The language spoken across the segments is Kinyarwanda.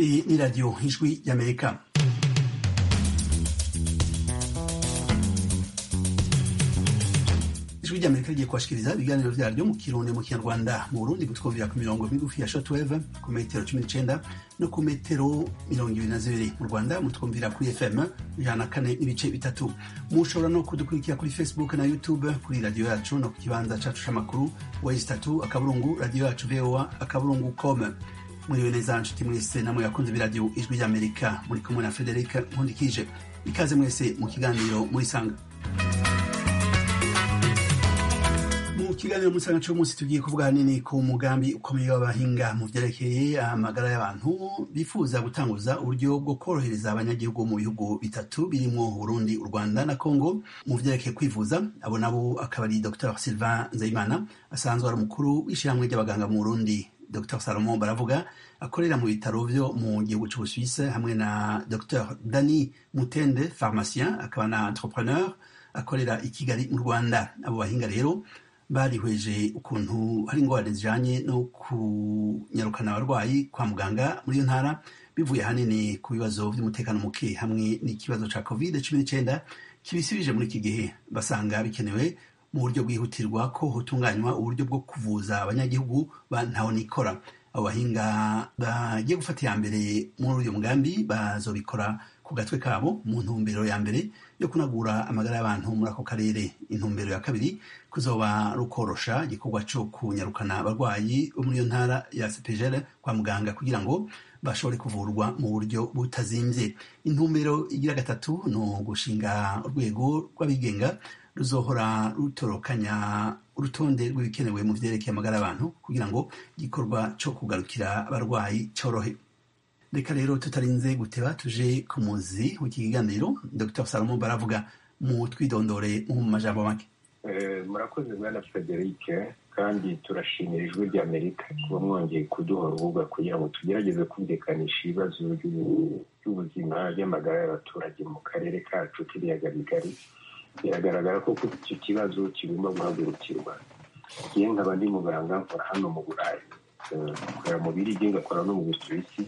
Iyi ni radiyo ijwi y'amerika ijwi ry'amerika rigiye kubashikiriza ibiganiro byaryo mu kirundi mu kinyarwanda mu burundi gutwumvira ku mirongo migufi ya shortwave ku metero cumi n'icenda no ku metero mirongo ibiri na zibiri mu rwanda mutwumvira kuri fm ijana na kane n'ibice bitatu mushobora no kudukurikira kuri facebook na youtube kuri radiyo yacu no ku kibanza cacu c'amakuru wezi tatu akaburungu radiyo yacu voa akaburungu com muriwe neza nshuti mwese namwe yakunze biradiyo ijwi ry'amerika muri kumwe na frederic nkundikije ikaze mwese mu kiganiro murisanga mu kiganiro murisanga cy'umunsi tugiye kuvuga hanini ku mugambi ukomeye w'abahinga mu byerekeye amagara y'abantu bifuza gutanguza uburyo bwo korohereza abanyagihugu mu bihugu bitatu birimo burundi u rwanda na congo mu byerekeye kwivuza abo nabo akaba ari dr sylvain nzeyimana asanzwe ari umukuru w'ishyirahamwe ry'abaganga mu burundi dr salomon baravuga akorera mu bitaro byo mu gihugu cy'ubusuwise hamwe na dr dani mutende pharmacien akaba na entrepreneur akorera i kigali mu rwanda abo bahinga rero barihweje ukuntu hari ingorane zijanye no kunyarukana abarwayi kwa muganga muri iyo ntara bivuye hanini ku bibazo by'umutekano muke hamwe n'ikibazo cya covid cumi n'icyenda kibisibije muri iki gihe basanga bikenewe mu buryo bwihutirwa ko hutunganywa uburyo bwo kuvuza abanyagihugu ba ntahonikora abo bahinga bagiye gufata iya mbere muri uyu mugambi bazobikora ku gatwe kabo mu ntumbero ya mbere yo kunagura amagara y'abantu muri ako karere intumbero ya kabiri kuzoba rukorosha igikorwa cyo kunyarukana abarwayi bo muri iyo ntara ya sepejere kwa muganga kugira ngo bashobore kuvurwa mu buryo butazimbye intumbero igira gatatu ni ugushinga urwego rw'abigenga ruzohora rutorokanya urutonde rw'ibikenewe mu byerekeye amagara abantu kugira ngo igikorwa cyo kugarukira abarwayi cyorohe reka rero tutarinze guteba tuje ku muzi w'iki kiganiro dr salomo baravuga mu twidondore mu majambo make murakoze bwana frederic kandi turashimira ijwi rya amerika kuba mwongeye kuduhora urubuga kugira ngo tugerageze kumvikanisha ibibazo by'ubuzima by'amagara y'abaturage mu karere kacu k'ibiyaga bigari biragaragara ko icyo kibazo kigomba guhagurukirwa igihe nkaba ndi muganga nkora hano mu burayi nkora mu birigi ngakora no mu busuwisi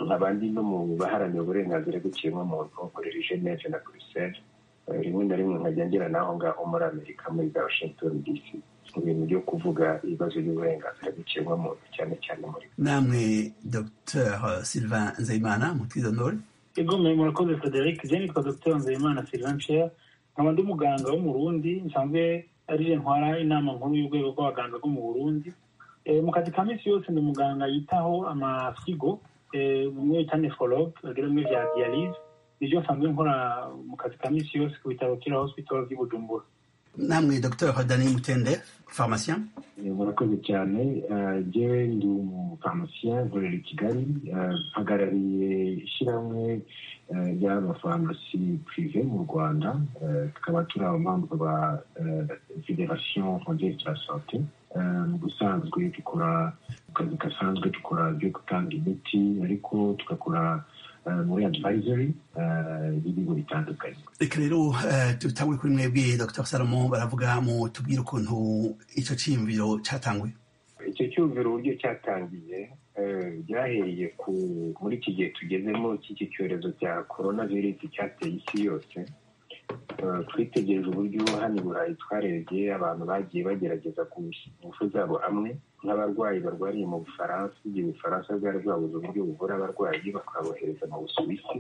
nkaba ndi no mu baharanira uburenganzira bw'ikiremwamuntu nkorera ijeneve na buruseli rimwe na rimwe nkajya ngera n'aho ngaho muri amerika muri za washington dc mu bintu byo kuvuga ibibazo by'uburenganzira bw'ikiremwamuntu cyane cyane muri namwe dr sylvain nzeyimana mutwidonore igomeye murakoze frederic je nitwa dr nzeyimana sylvain cher nkaba ndi muganga wo mu burundi nsanzwe ariyo ntwara inama nkuru y'urwego rw'abaganga bwo mu burundi mu kazi ka minsi yose ni umuganga yitaho amafigo bimwe bita neforoge bagira bimwe bya diyarize nibyo nsanzwe nkora mu kazi ka minsi yose ku bitaro kira hospital by'i bujumbura namwe dr hodani mutende pharmacien murakoze cyane njyewe ndi umupharmacien nkorera i kigali mpagarariye ishyirahamwe ry'amafarumasi purive mu rwanda tukaba turi abamamvu ba federation rwandaise de la sante mu busanzwe dukora mu kazi gasanzwe dukora ibyo gutanga imiti ariko tugakora muri advisory y'ibigo bitandukanye reka rero dutangwe kuri mwebwe dr salomo baravuga mu tubwire ukuntu icyo cyiyumviro cyatangwe icyo cyumviro uburyo cyatangiye byahereye muri iki gihe tugezemo cy'iki cyorezo cya korona virusi cyateye isi yose twitegereje uburyo hano i burayi twarebye abantu bagiye bagerageza gusa ingufu zabo hamwe nk'abarwayi barwariye mu bufaransa igihe ubufaransa bwari bwabuze uburyo buvura abarwayi bakabohereza mu busuwisi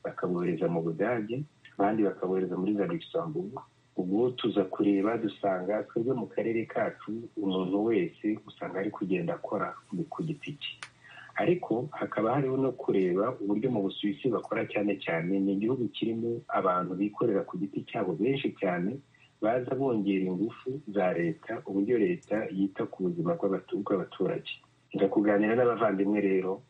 bakabohereza mu budage abandi bakabohereza muri za luxembourg ubwo tuza kureba dusanga twebwe mu karere kacu umuntu wese usanga ari kugenda akora ku giti cye ariko hakaba hariho no kureba uburyo mu busuwisi bakora cyane cyane ni igihugu kirimo abantu bikorera ku giti cyabo benshi cyane baza bongera ingufu za leta uburyo leta yita ku buzima bw'abaturage kuganira n'abavandimwe rero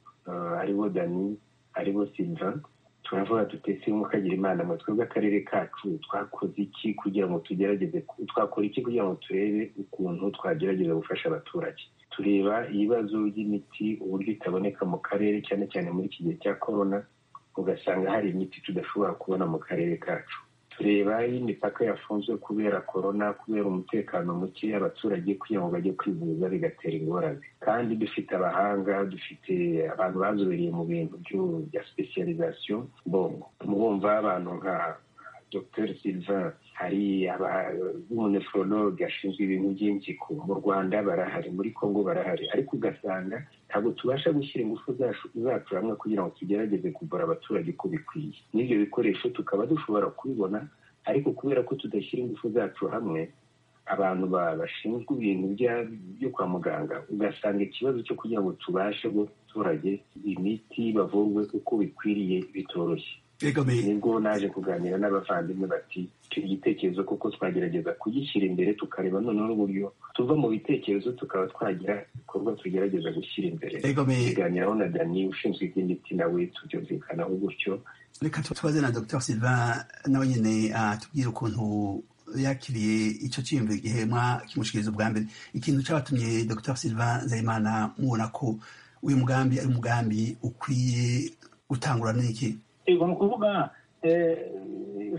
aribo dani aribo silva turavuga tutese mukagira imana ngo twebwe akarere kacu twakoze iki kugira ngo tugerageze twakora iki kugira ngo turebe ukuntu twagerageza gufasha abaturage tureba ibibazo by'imiti uburyo itaboneka mu karere cyane cyane muri iki gihe cya korona ugasanga hari imiti tudashobora kubona mu karere kacu tureba imipaka yafunzwe kubera korona kubera umutekano muke abaturage kugira ngo bajye kwivuza bigatera ingorane kandi dufite abahanga dufite abantu bazobereye mu bintu bya specialization bongo mubumva abantu nka dr silvain hari umuneforonoge ashinzwe ibintu by'impyiko mu rwanda barahari muri congo barahari ariko ugasanga ntabwo tubasha gushyira ingufu zacu hamwe kugira ngo tugerageze kuvura abaturage uko bikwiye n'ibyo bikoresho tukaba dushobora kubibona ariko kubera ko tudashyira ingufu zacu hamwe abantu bashinzwe ibintu byo kwa muganga ugasanga ikibazo cyo kugira ngo tubashe guha abaturage imiti bavurwe uko bikwiriye bitoroshye nibwo naje kuganira n'abavandimwe bati icyo gitekerezo kuko twagerageza kugishyira imbere tukareba noneho uburyo tuva mu bitekerezo tukaba twagira ibikorwa tugerageza gushyira imbere tuganiraho na dani ushinzwe iby'imiti nawe tubyumvikanaho gutyo reka tubaze na dr silvain nawe nyine atubwira ukuntu yakiriye icyo cyiyumviro igihema kimushikiriza ubwa mbere ikintu cyabatumye dr silvain nzayimana mubona ko uyu mugambi ari umugambi ukwiye gutangura n'iki ni ukuvuga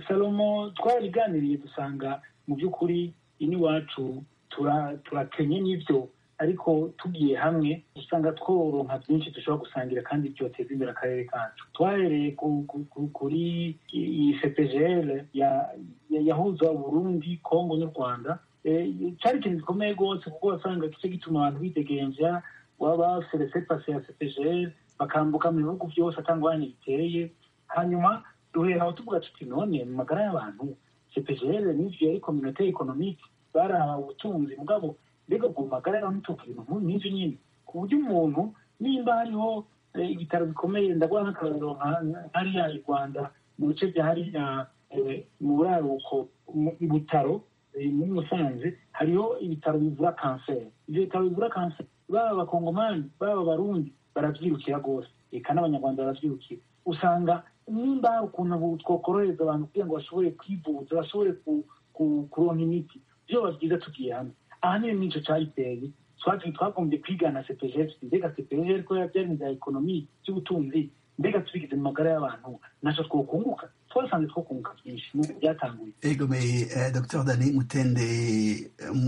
salomo twariganiriye dusanga mu by'ukuri iwacu turakenye n'ibyo ariko tugiye hamwe usanga tworonka byinshi dushobora gusangira kandi byoteza imbere akarere kacu twahereye kuri iyi cepegl yahuza burundi kongo n'u rwanda cyari ikintu gikomeye rwose kuko wasanga kice gituma abantu bidegenja waba serese pasi ya cepegl bakambuka mu bihugu byose atangwa biteye hanyuma duhera aho tuvuga tuti none mu magara y'abantu cpgr n'ibyo yari kominote ekonomike barahawe ubutunzi mugabo mbega ku magara y'abantu ntituka ibintu nk'ubu n'ibyo nyine ku buryo umuntu nimba hariho ibitaro bikomeye ndaguha nk'akarorero nka hariya i rwanda mu bice bya hariya mu buraruko i butaro muri musanze hariho ibitaro bivura kanseri ibyo bitaro bivura kanseri baba abakongomani baba abarundi barabyirukira rwose reka n'abanyarwanda barabyirukira usanga nimba hari ukuntu twokorohereza abantu kugira ngo bashobore kwivuza bashobore kuronka imiti byaba byiza tugiye hamwe ahanini n'icyo cyayiteye twagiye twagombye kwiga na cepegl mbega cepegl ko yabyara inzira ekonomi by'ubutunzi mbega tubigize mu magara y'abantu ntacyo twokunguka twasanze twokunguka byinshi n'uko byatanguye egomeye dr dani mutende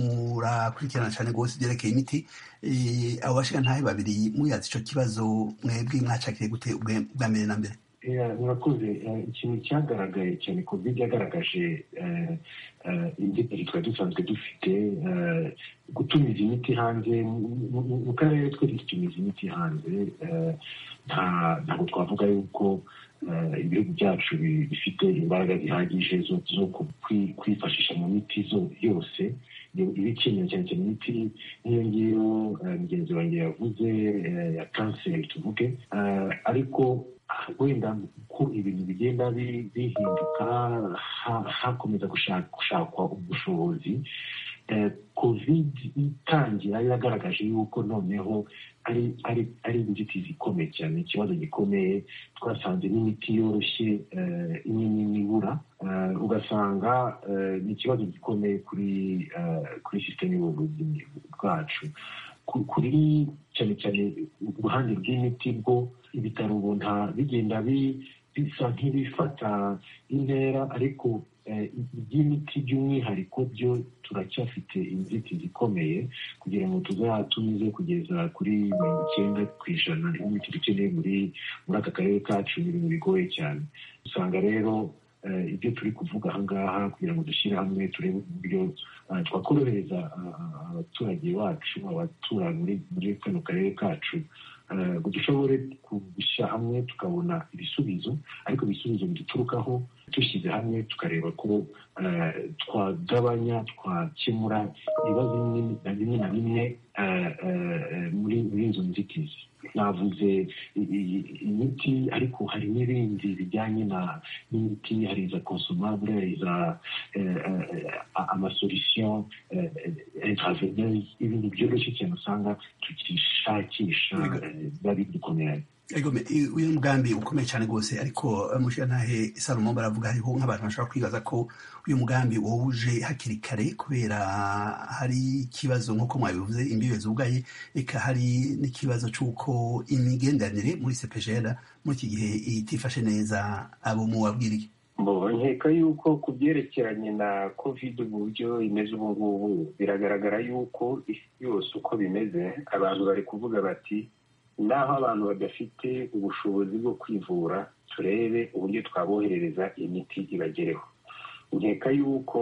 murakurikirana cyane rwose ibyerekeye imiti abo bashira ntahe babiri muyazi icyo kibazo mwebwe mwacakire gute ubwa mbere na mbere murakoze ikintu cyagaragaye cyane covid yagaragaje inzitizi twari dusanzwe dufite gutumiza imiti hanze mu karere twese dutumiza imiti hanze ntabwo twavuga yuko ibihugu byacu bifite imbaraga zihagije zo kwifashisha mu miti yose ibikenewe cyane cyane imiti nk'iyo ngiyo mugenzi wanjye yavuze ya kanseri tuvuge ariko wenda uko ibintu bigenda bihinduka hakomeza gushakwa ubushobozi covid itangira yagaragaje yuko noneho ari inzitizi ikomeye cyane ikibazo gikomeye twasanze n'imiti yoroshye imwe n'imwe ibura ugasanga ni ikibazo gikomeye kuri kuri sisiteme y'ubuvuzi bwacu kuri cyane cyane uruhande rw'imiti bwo ibitaro ubona bigenda bisa nk'ibifata intera ariko iby'imiti by'umwihariko byo turacyafite inzitizi ikomeye kugira ngo tuzatumize kugeza kuri mirongo icyenda ku ijana imiti dukeneye muri aka karere kacu ni ibintu bigoye cyane usanga rero ibyo turi kuvuga ahangaha kugira ngo dushyire hamwe turebe uburyo twakorohereza abaturage bacu abatura muri kano karere kacu ngo dushobore gushyira hamwe tukabona ibisubizo ariko ibisubizo biduturukaho dushyize hamwe tukareba ko twagabanya twakemura ibibazo bimwe na bimwe muri izo nzitizi navuze imiti ariko hari n'ibindi bijyanye n'imiti hari iza konsomabure hari iza amasolisiyo ibintu byoroshye cyane usanga tukishakisha biba bidukomeye uyu mugambi ukomeye cyane rwose ariko mushirantahe salomo baravuga hariho nk'abantu bashobora kwibaza ko uyu mugambi wawuje hakiri kare kubera hari ikibazo nk'uko mwabivuze imbibe zugaye reka hari n'ikibazo cy'uko imigenderanire muri sepejera muri iki gihe itifashe neza abo mubabwiriye nkeka yuko ku byerekeranye na kovide uburyo imeze ubu ngubu biragaragara yuko isi yose uko bimeze abantu bari kuvuga bati naho abantu badafite ubushobozi bwo kwivura turebe uburyo twaboherereza imiti ibagereho nkeka yuko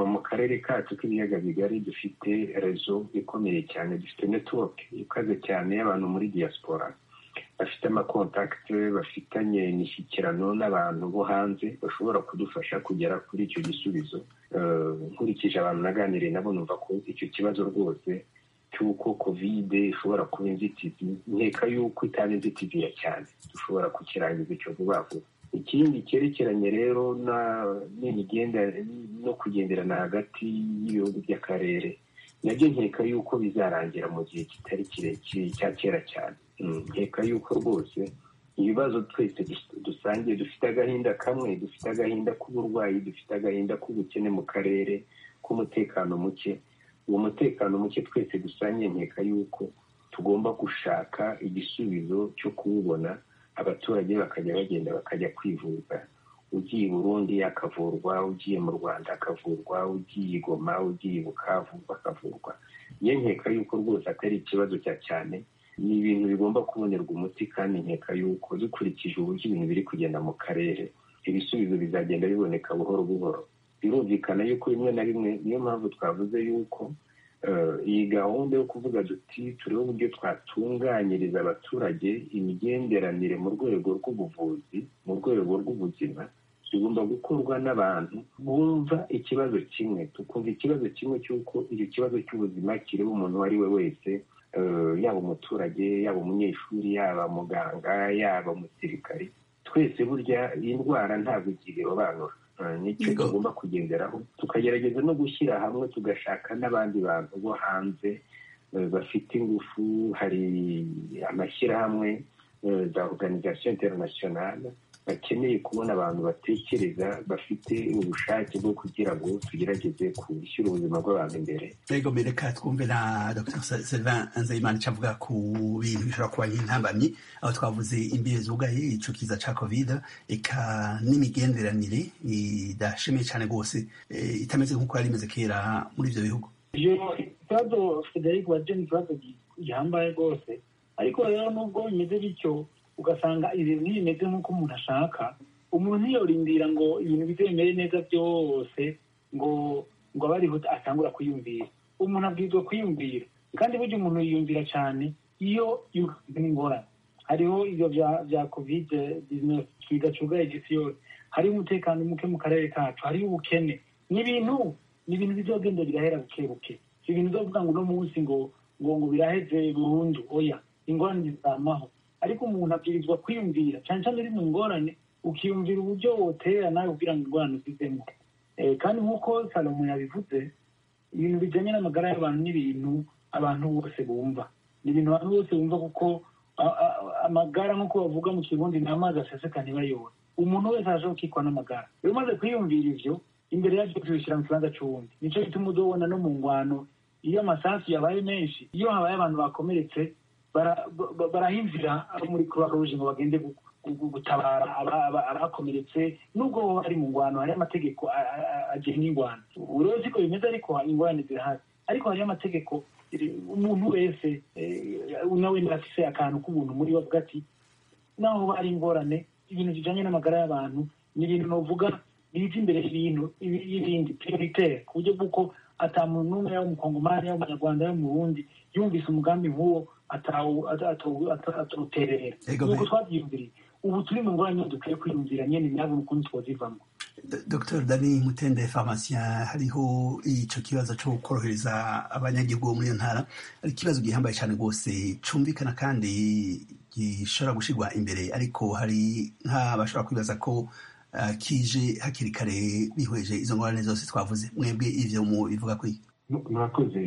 mu karere kacu k'ibiyaga bigari dufite rezo ikomeye cyane dufite netiwoke ikaze cyane y'abantu muri diaspora bafite amakontakiti bafitanye imishyikirano n'abantu bo hanze bashobora kudufasha kugera kuri icyo gisubizo nkurikije abantu naganiriye nabo numva ko icyo kibazo rwose cy'uko kovide ishobora kuba inzitizi nkeka y'uko itaba inzitizi ya cyane dushobora kukirangiza icyo vuba vuba ikindi cyerekeranye rero no kugenderana hagati y'ibihugu by'akarere nabyo nkeka y'uko bizarangira mu gihe kitari kirekire cya kera cyane nkeka y'uko rwose ibibazo twese dusangiye dufite agahinda kamwe dufite agahinda k'uburwayi dufite agahinda k'ubukene mu karere k'umutekano muke uwo mutekano muke twese dusangiye nkeka y'uko tugomba gushaka igisubizo cyo kuwubona abaturage bakajya bagenda bakajya kwivuza ugiye i burundi akavurwa ugiye mu rwanda akavurwa ugiye i goma ugiye i bukavu bakavurwa iyo nkeka y'uko rwose atari ikibazo cya cyane ni ibintu bigomba kubonerwa umuti kandi nkeka y'uko dukurikije uburyo ibintu biri kugenda mu karere ibisubizo bizagenda biboneka buhoro buhoro birumvikana y'uko bimwe na bimwe niyo mpamvu twavuze y'uko iyi gahunda yo kuvuga duti turebe uburyo twatunganyiriza abaturage imigenderanire mu rwego rw'ubuvuzi mu rwego rw'ubuzima bigomba gukorwa n'abantu bumva ikibazo kimwe tukumva ikibazo kimwe cy'uko icyo kibazo cy'ubuzima kireba umuntu uwo ari we wese yaba umuturage yaba umunyeshuri yaba muganga yaba umusirikare twese burya iyi ndwara ntabwo irobanura nicyo tugomba kugenderaho tukagerageza no gushyira hamwe tugashaka n'abandi bantu bo hanze bafite ingufu hari amashyirahamwe za oruganizasiyo interinasiyonari bakeneye kubona abantu batekereza bafite ubushake bwo kugira ngo tugerageze gushyira ubuzima bw'abantu imbere rego mbere ka twumve na dr sylvain nzeyimana avuga ku bintu bishobora kuba nk'intambamyi aho twavuze imbere zugaye icukiza cya covid eka n'imigenderanire idashimiye cyane rwose itameze nk'uko yari imeze kera muri ibyo bihugu iyo ikibazo federic wa jenny ikibazo gihambaye rwose ariko rero nubwo bimeze bityo ugasanga ibintu ntibimeze nk'uko umuntu ashaka umuntu ntiyorindira ngo ibintu bize bimere neza byose ngo ngo abe ariho atangura kwiyumvira umuntu abwirizwa kwiyumvira kandi burya umuntu yiyumvira cyane iyo yumvira ingorane hariho ibyo bya kovide bigacugaye igisi yose hariho umutekano muke mu karere kacu hariho ubukene ni ibintu ni ibintu bizogenda birahera buke buke si ibintu uzavuga ngo uno munsi ngo ngo ngo biraheze burundu oya ingorane zizamaho ariko umuntu abwirizwa kwiyumvira cyane cyane uri mu ngorane ukiyumvira uburyo wotera nawe kugira ngo ingorane uzizemo kandi nk'uko salomo yabivuze ibintu bijyanye n'amagara y'abantu ni ibintu abantu bose bumva ni ibintu abantu bose bumva kuko amagara nk'uko bavuga mu kirundi ni amazi aseseka ntibayobora umuntu wese araje gukikwa n'amagara iyo umaze kwiyumvira ibyo imbere yabyo tubishyira mu kibanza cy'uwundi nicyo gituma udobona no mu ngwano iyo amasasu yabaye menshi iyo habaye abantu bakomeretse barahimvira muri kubaruji ngo bagende gutabara abakomeretse nubwo bari mu ngwano hari amategeko agenga ingwano rero siko bimeze ariko ingwano zirahari ariko hari amategeko umuntu wese nawe afise akantu k'ubuntu muri we avuga ati naho hari ingorane ibintu bijyanye n'amagara y'abantu ni ibintu navuga biza imbere y'ibintu y'ibindi prioritaire ku buryo bw'uko atamuntu n'umwe yaba umukongomani yaba umunyarwanda yaba umurundi yumvise umugambi nk'uwo atawuterera nuko twabyiyumviriye ubu turi mu ngorane dukwiye kwiyumvira nyine ntabwo ukuntu twazivamo dr dani mutende farumasiya hariho icyo kibazo cyo korohereza abanyagihugu bo muri iyo ntara ari ikibazo gihambaye cyane rwose cyumvikana kandi gishobora gushyirwa imbere ariko hari nk'abashobora kwibaza ko kije hakiri kare bihweje izo ngorane zose twavuze mwebwe ibyo mubivuga kuri murakoze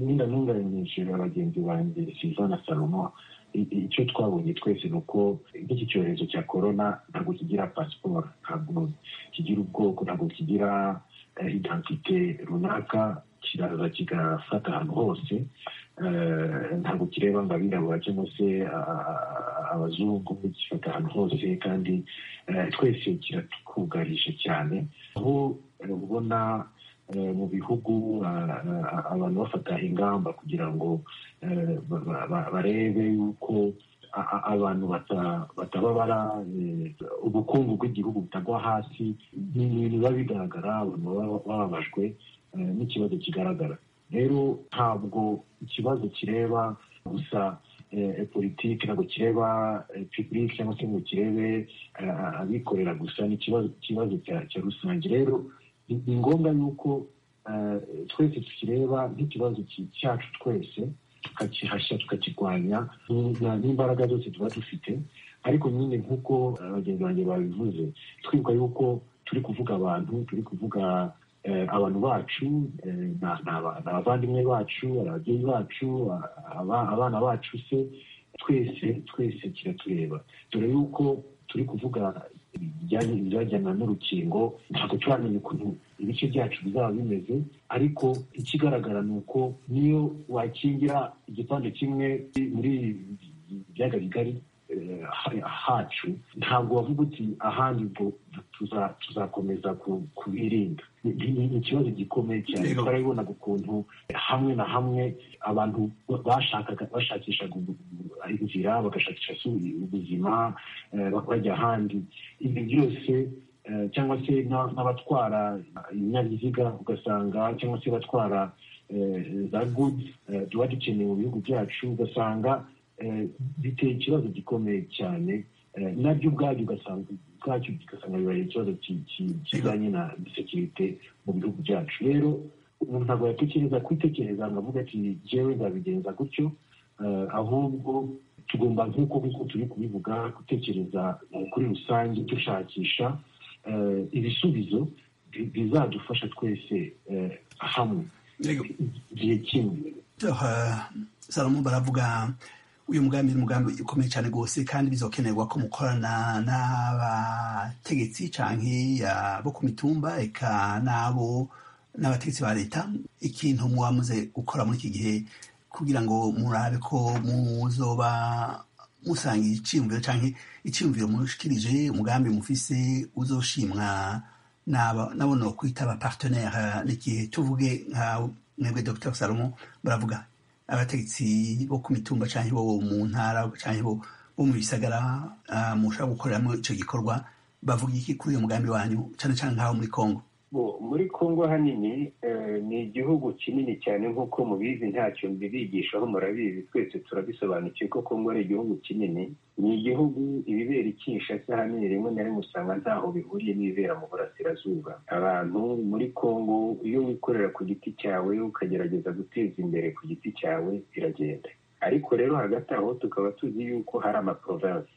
niba ntunganije bagenzi banjye siva na salomo icyo twabonye twese ni uko nk'iki cyorezo cya korona ntabwo kigira pasiporo ntabwo kigira ubwoko ntabwo kigira identite runaka kiraza kigafata ahantu hose ntabwo kireba ngo abirabura cyangwa se abazungu gifata ahantu hose kandi twese kiratukugarije cyane aho ubona mu bihugu abantu bafata ingamba kugira ngo barebe yuko abantu bataba bara ubukungu bw'igihugu butagwa hasi ni ibintu biba bigaragara abantu baba bababajwe n'ikibazo kigaragara rero ntabwo ikibazo kireba gusa politiki ntabwo kireba pipurike cyangwa se ngo kirebe abikorera gusa ni ikibazo cya rusange rero ni ngombwa yuko twese tukireba nk'ikibazo cyacu twese tukakihashya tukakirwanya n'imbaraga zose tuba dufite ariko nyine nk'uko abagenzi banjye babivuze twibuka yuko turi kuvuga abantu turi kuvuga abantu bacu ni abavandimwe bacu ababyeyi bacu abana bacu se twese twese kiratureba dore yuko turi kuvuga ibijyana n'urukingo ntabwo turamenya ukuntu ibice byacu bizaba bimeze ariko ikigaragara ni uko niyo wakingira igipande kimwe muri ibiyaga bigari hacu ntabwo wavuga uti ahandi ubwo tuzakomeza kubirinda ni ikibazo gikomeye cyane turabibonaga ukuntu hamwe na hamwe abantu bashakaga bashakishaga inzira bagashakisha ubuzima bajya ahandi ibi byose cyangwa se n'abatwara ibinyabiziga ugasanga cyangwa se batwara za gudu tuba dukeneye mu bihugu byacu ugasanga biteye ikibazo gikomeye cyane nabyo ubwabyo ugasanga ubwacyo ugasanga bibaye ikibazo kijyanye na sekirite mu bihugu byacu rero umuntu ntabwo yatekereza kwitekereza ngo avuge ati ngewe nzabigenza gutyo ahubwo tugomba nk'uko nk'uko turi kubivuga gutekereza kuri rusange dushakisha ibisubizo bizadufasha twese hamwe igihe kimwe salomo baravuga uyu mugambi ni umugambi ukomeye cyane rwose kandi bizokenerwa ko mukorana n'abategetsi cyangwa bo ku mitumba reka n'abo n'abategetsi ba leta ikintu muze gukora muri iki gihe kugira ngo murabe ko muzoba musanga icyiyumviro cyangwa icyiyumviro mushikirije umugambi mufise uzoshimwa nabo no kwita abapartenere n'igihe tuvuge nka mwebwe dr salomo baravuga abategetsi bo ku mitumba cyangwa bo mu ntara cyangwa bo mu bisagara mushobora gukoreramo icyo gikorwa bavuga iki kuri uyu mugambi wanyu cyane cyane nk'aho muri congo muri congo hanini ni igihugu kinini cyane nk'uko mubizi ntacyo mbibigishaho murabizi twese turabisobanukiwe ko congo ari igihugu kinini ni igihugu ibibera ikishasa hanini rimwe na rimwe usanga ntaho bihuriye n'ibibera mu burasirazuba abantu muri congo iyo wikorera ku giti cyawe ukagerageza guteza imbere ku giti cyawe biragenda ariko rero hagati aho tukaba tuzi yuko hari amaprovensi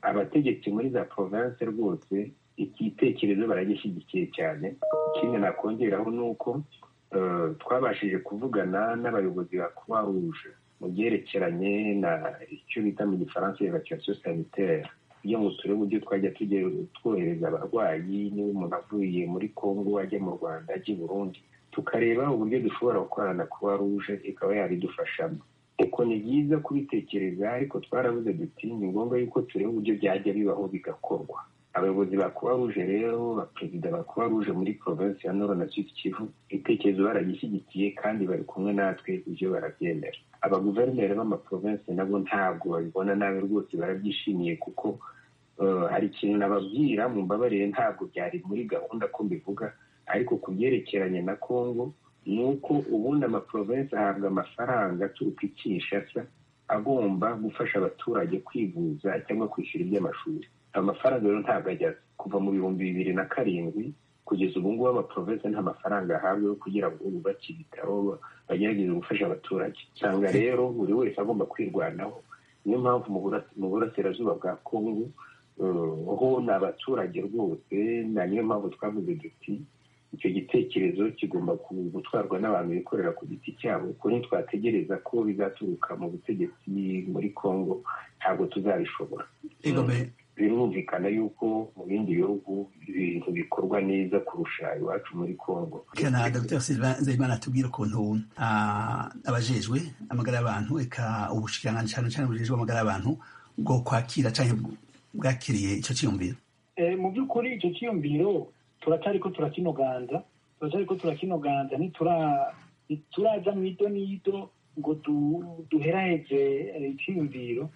abategetsi muri za provensi rwose igitekerezo baragishyigikiye cyane ikindi nakongeraho ni uko twabashije kuvugana n'abayobozi ba croix rouge mu byerekeranye na icyo bita mu gifaransa evacuation sanitaire kugira ngo turebe uburyo twajya tujya twohereza abarwayi niba umuntu avuye muri congo ajya mu rwanda ajya i burundi tukareba uburyo dushobora gukorana na croix rouge ikaba yabidufashamo uko ni byiza kubitekereza ariko twarabuze duti ni ngombwa yuko tureba uburyo byajya bibaho bigakorwa abayobozi ba croix rouge rero ba perezida ba croix rouge muri provinsi ya nord na sud kivu ibitekerezo baragishyigikiye kandi bari kumwe natwe ibyo barabyemera abaguverineri b'amaprovinsi nabo ntabwo babibona nabi rwose barabyishimiye kuko hari ikintu nababwira mu mbabarire ntabwo byari muri gahunda ko mbivuga ariko ku byerekeranye na congo ni uko ubundi amaprovinsi ahabwa amafaranga aturuka i kinshasa agomba gufasha abaturage kwivuza cyangwa kwishyura iby'amashuri amafaranga rero ntabwo ajya kuva mu bihumbi bibiri na karindwi kugeza ubu ngubu amaprovensi nta mafaranga ahabwa yo kugira ngo bubake ibitaro bagerageze gufasha abaturage usanga rero buri wese agomba kwirwanaho niyo mpamvu mu burasirazuba bwa kongo ho ni abaturage rwose na niyo mpamvu twavuze duti icyo gitekerezo kigomba gutwarwa n'abantu bikorera ku giti cyabo kuko ntitwategereza ko bizaturuka mu butegetsi muri kongo ntabwo tuzabishobora birumvikana yuko mu bindi bihugu ibintu bikorwa neza kurusha iwacu muri congo kana dr nzayimana atubwira ukuntu abajejwe amagara y'abantu reka ubushikiranganji cyane cyane bujejwe amagara y'abantu bwo kwakira cyangwa bwakiriye icyo cyiyumviro mu by'ukuri icyo cyiyumviro turacyari ko turakinoganza turacyari ko turakinoganza ntituraza mu ido n'ido ngo duheraheze icyiyumviro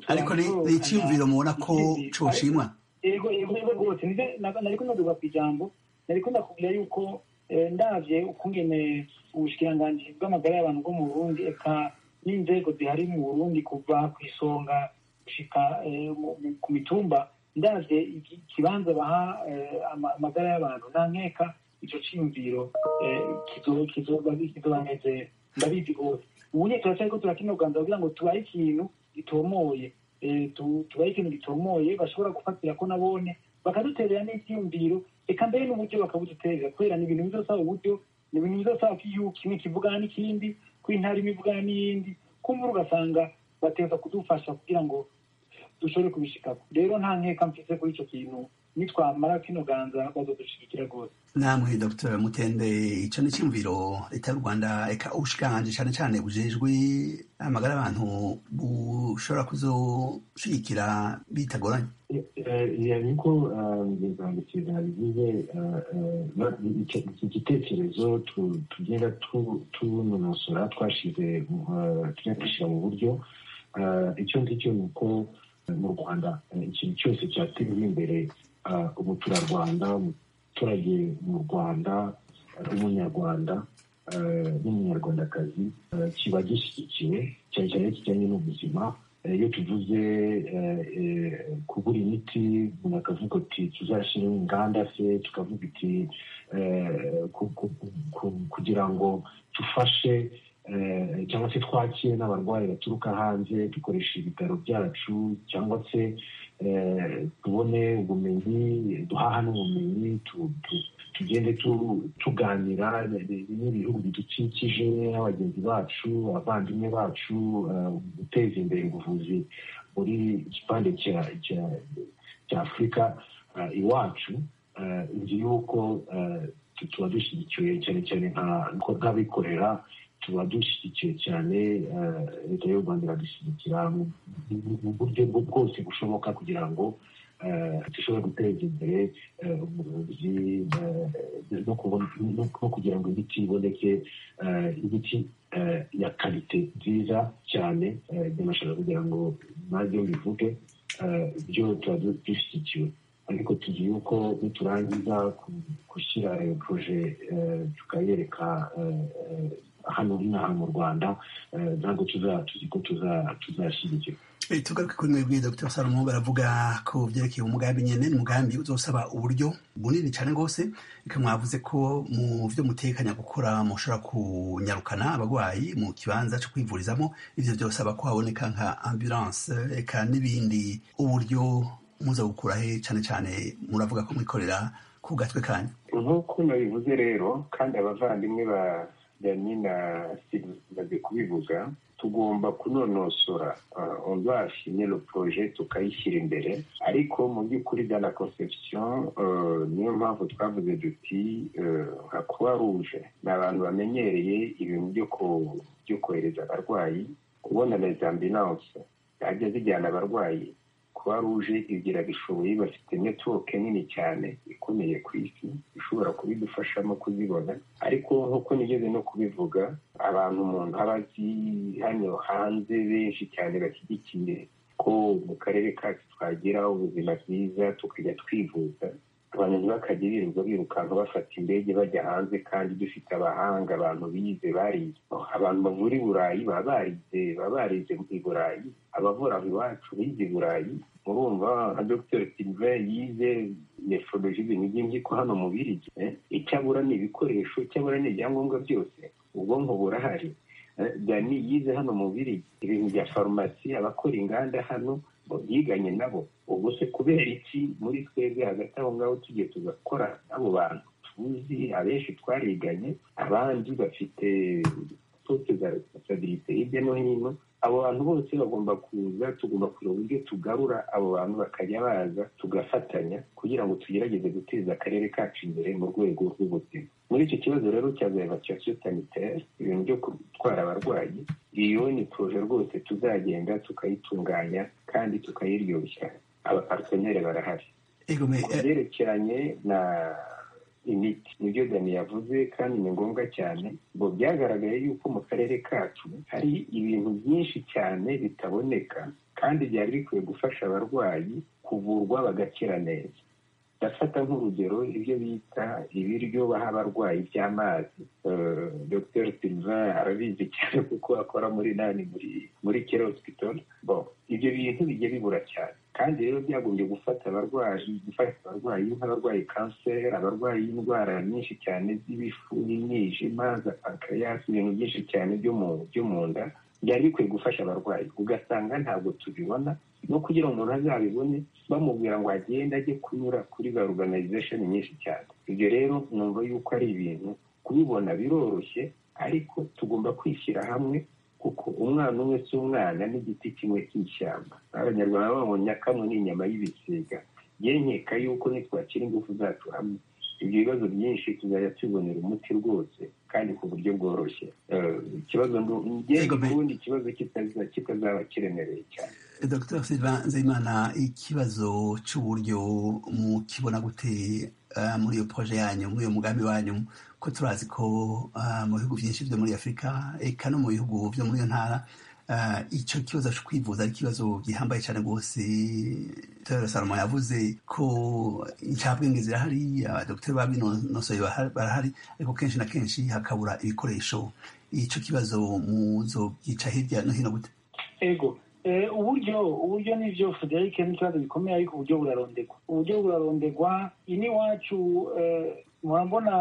ariko ni icyiyumviro mubona ko cyoshimwa yego yego rwose nari kunaduga ku ijambo nari kunakubwira yuko ndabye ukungene ubushikiranganji bw'amagara y'abantu bwo mu burundi eka n'inzego zihari mu burundi kuva ku isonga gushika ku mitumba ndabye ikibanza baha amagara y'abantu nankeka ico ciyumviro kizobanezera ndabizi rwose ubu nyine turacariko turakinoganza kugira ngo tubahe ikintu gitomoye tubahe ikintu gitomoye bashobora gufatira ko nabone bakaduterera n'icyiyumviro reka mbere n'uburyo bakabuduterera kubera ni ibintu bizosaba uburyo ni ibintu bizosaba ko iyo kimwe kivugana n'ikindi ko intara imwe ivugana n'iyindi kumvura ugasanga bateza kudufasha kugira ngo dushobore kubishikako rero nta nkeka mfise kuri icyo kintu nitwamara kino ganza bazodushigikira rwose namwe dr mutende icyo ni icyumviro leta y'u rwanda eka ubushikiranganji cyane cyane bujejwe amagara abantu bushobora kuzoshigikira bitagoranye niko ibiganza kiza bigize iki gitekerezo tugenda tunonosora twashize tujya dushyira mu buryo icyo ngicyo ni uko mu rwanda ikintu cyose cyateza imbere umuturarwanda umuturage mu rwanda umunyarwanda n'umunyarwandakazi kiba gishyigikiwe cyane cyane kijyanye n'ubuzima iyo tuvuze kubura imiti umuntu akavuga ati tuzashyiraho inganda se tukavuga iti kugira ngo dufashe cyangwa se twakire n'abarwayi baturuka hanze dukoresha ibitaro byacu cyangwa se tubone ubumenyi duhaha n'ubumenyi tugende tuganira n'ibihugu bidukikije n'abagenzi bacu abavandimwe bacu guteza imbere ubuvuzi muri igipande cya afurika iwacu nzi yuko tuba dushyigikiwe cyane cyane nk'abikorera tuba dushyigikiye cyane leta y'u rwanda iradushyigikira mu buryo bwose bushoboka kugira ngo dushobore guteza imbere ubuvuzi no kugira ngo imiti iboneke imiti ya karite nziza cyane by'amashanyarazi kugira ngo nabyo bivuge byo tuba dushyigikiwe ariko tuzi yuko niturangiza gushyira iyo poroje tukayereka hano inaha mu rwanda ntabwo tuzi ko tuzashyigikirwa tugaruke kuri mwebwe dr salomo baravuga ko byerekeye umugambi nyine ni umugambi uzosaba uburyo bunini cyane rwose reka mwavuze ko mu byo mutekanya gukora mushobora kunyarukana abarwayi mu kibanza cyo kwivurizamo ibyo byosaba ko haboneka nka ambulance reka n'ibindi uburyo muza gukura he cyane cyane muravuga ko mwikorera ku gatwe kanyu nk'uko nabivuze rero kandi abavandimwe ba dani na simaze kubivuga tugomba kunonosora onzashimye lo proje tukayishyira imbere ariko mu by'ukuri da la conception niyo mpamvu twavuze duti nka croix rouge ni abantu bamenyereye ibintu byo kohereza abarwayi kubona les ambulance zajya zijyana abarwayi croix rouge igira bishoboye bafite netiwoke nini cyane ikomeye ku isi ishobora kubidufashamo kuzibona ariko nk'uko nigeze no kubivuga abantu umuntu aba azi hano hanze benshi cyane bashyigikiye ko mu karere kacu twagira ubuzima bwiza tukajya twivuza abantu ntibakajya birirwa birukanka bafata indege bajya hanze kandi dufite abahanga abantu bize barize abantu bavura i burayi baba barize baba barize i burayi abavura iwacu bize i burayi murumva nka dr silve yize nefoloji ibintu by'impyiko hano mu birigi icyabura ni ibikoresho icyabura ni ibyangombwa byose ubwonko burahari dani yize hano mu birigi ibintu bya farumasi abakora inganda hano yiganye nabo ubwo se kubera iki muri twebwe hagati aho ngaho tugiye tugakora n'abo bantu tuzi abenshi twariganye abandi bafite poste za responsabilite hirya no hino abo bantu bose bagomba kuza tugomba kureba uburyo tugarura abo bantu bakajya baza tugafatanya kugira ngo tugerageze guteza akarere kacu imbere mu rwego rw'ubuzima muri icyo kibazo rero cya evacuation sanitaire ibintu byo gutwara abarwayi iyo ni poroje rwose tuzagenda tukayitunganya kandi tukayiryoshya abaparteneri barahari byerekeranye na imiti nibyo dani yavuze kandi ni ngombwa cyane ngo byagaragaye yuko mu karere kacu hari ibintu byinshi cyane bitaboneka kandi byari bikwiye gufasha abarwayi kuvurwa bagakira neza ndafata nk'urugero ibyo bita ibiryo baha abarwayi by'amazi dr silva arabizi cyane kuko akora muri nani muri muri kera hospital ibyo bintu bijya bibura cyane kandi rero byagombye gufata abarwayi gufasha abarwayi nk'abarwayi kanseri abarwayi indwara nyinshi cyane z'ibifu n'imyijima za pankiriyasi ibintu byinshi cyane byo mu nda byari bikwiye gufasha abarwayi ugasanga ntabwo tubibona no kugira ngo umuntu azabibone bamubwira ngo agende ajye kunyura kuri za organization nyinshi cyane ibyo rero numva yuko ari ibintu kubibona biroroshye ariko tugomba kwishyira hamwe kuko umwana umwe si umwana n'igiti kimwe cy'ishyamba abanyarwanda babonye kamwe n'inyama y'ibisiga yenkeka yuko nitwakira ingufu zacu hamwe ibyo bibazo byinshi tuzajya tubonera umuti rwose kandi ku buryo bworoshye ikibazo ubundi ikibazo kitazaba kiremereye cyane dr silva nzeyimana ikibazo cy'uburyo mu kibona gute muri iyo poroje yanyu muri iyo mugambi wanyu ko turazi ko mu bihugu byinshi byo muri afurika eka no mu bihugu byo muri iyo ntara icyo kibazo cyo kwivuza ari ikibazo gihambaye cyane rwose tero salomo yavuze ko incabwenge zirahari abadogiteri babinonosoye barahari ariko kenshi na kenshi hakabura ibikoresho icyo kibazo muzo byica hirya no hino gute ego uburyo uburyo ni byo frederic n'ikibazo gikomeye ariko uburyo burarondegwa uburyo burarondegwa iwacu murabona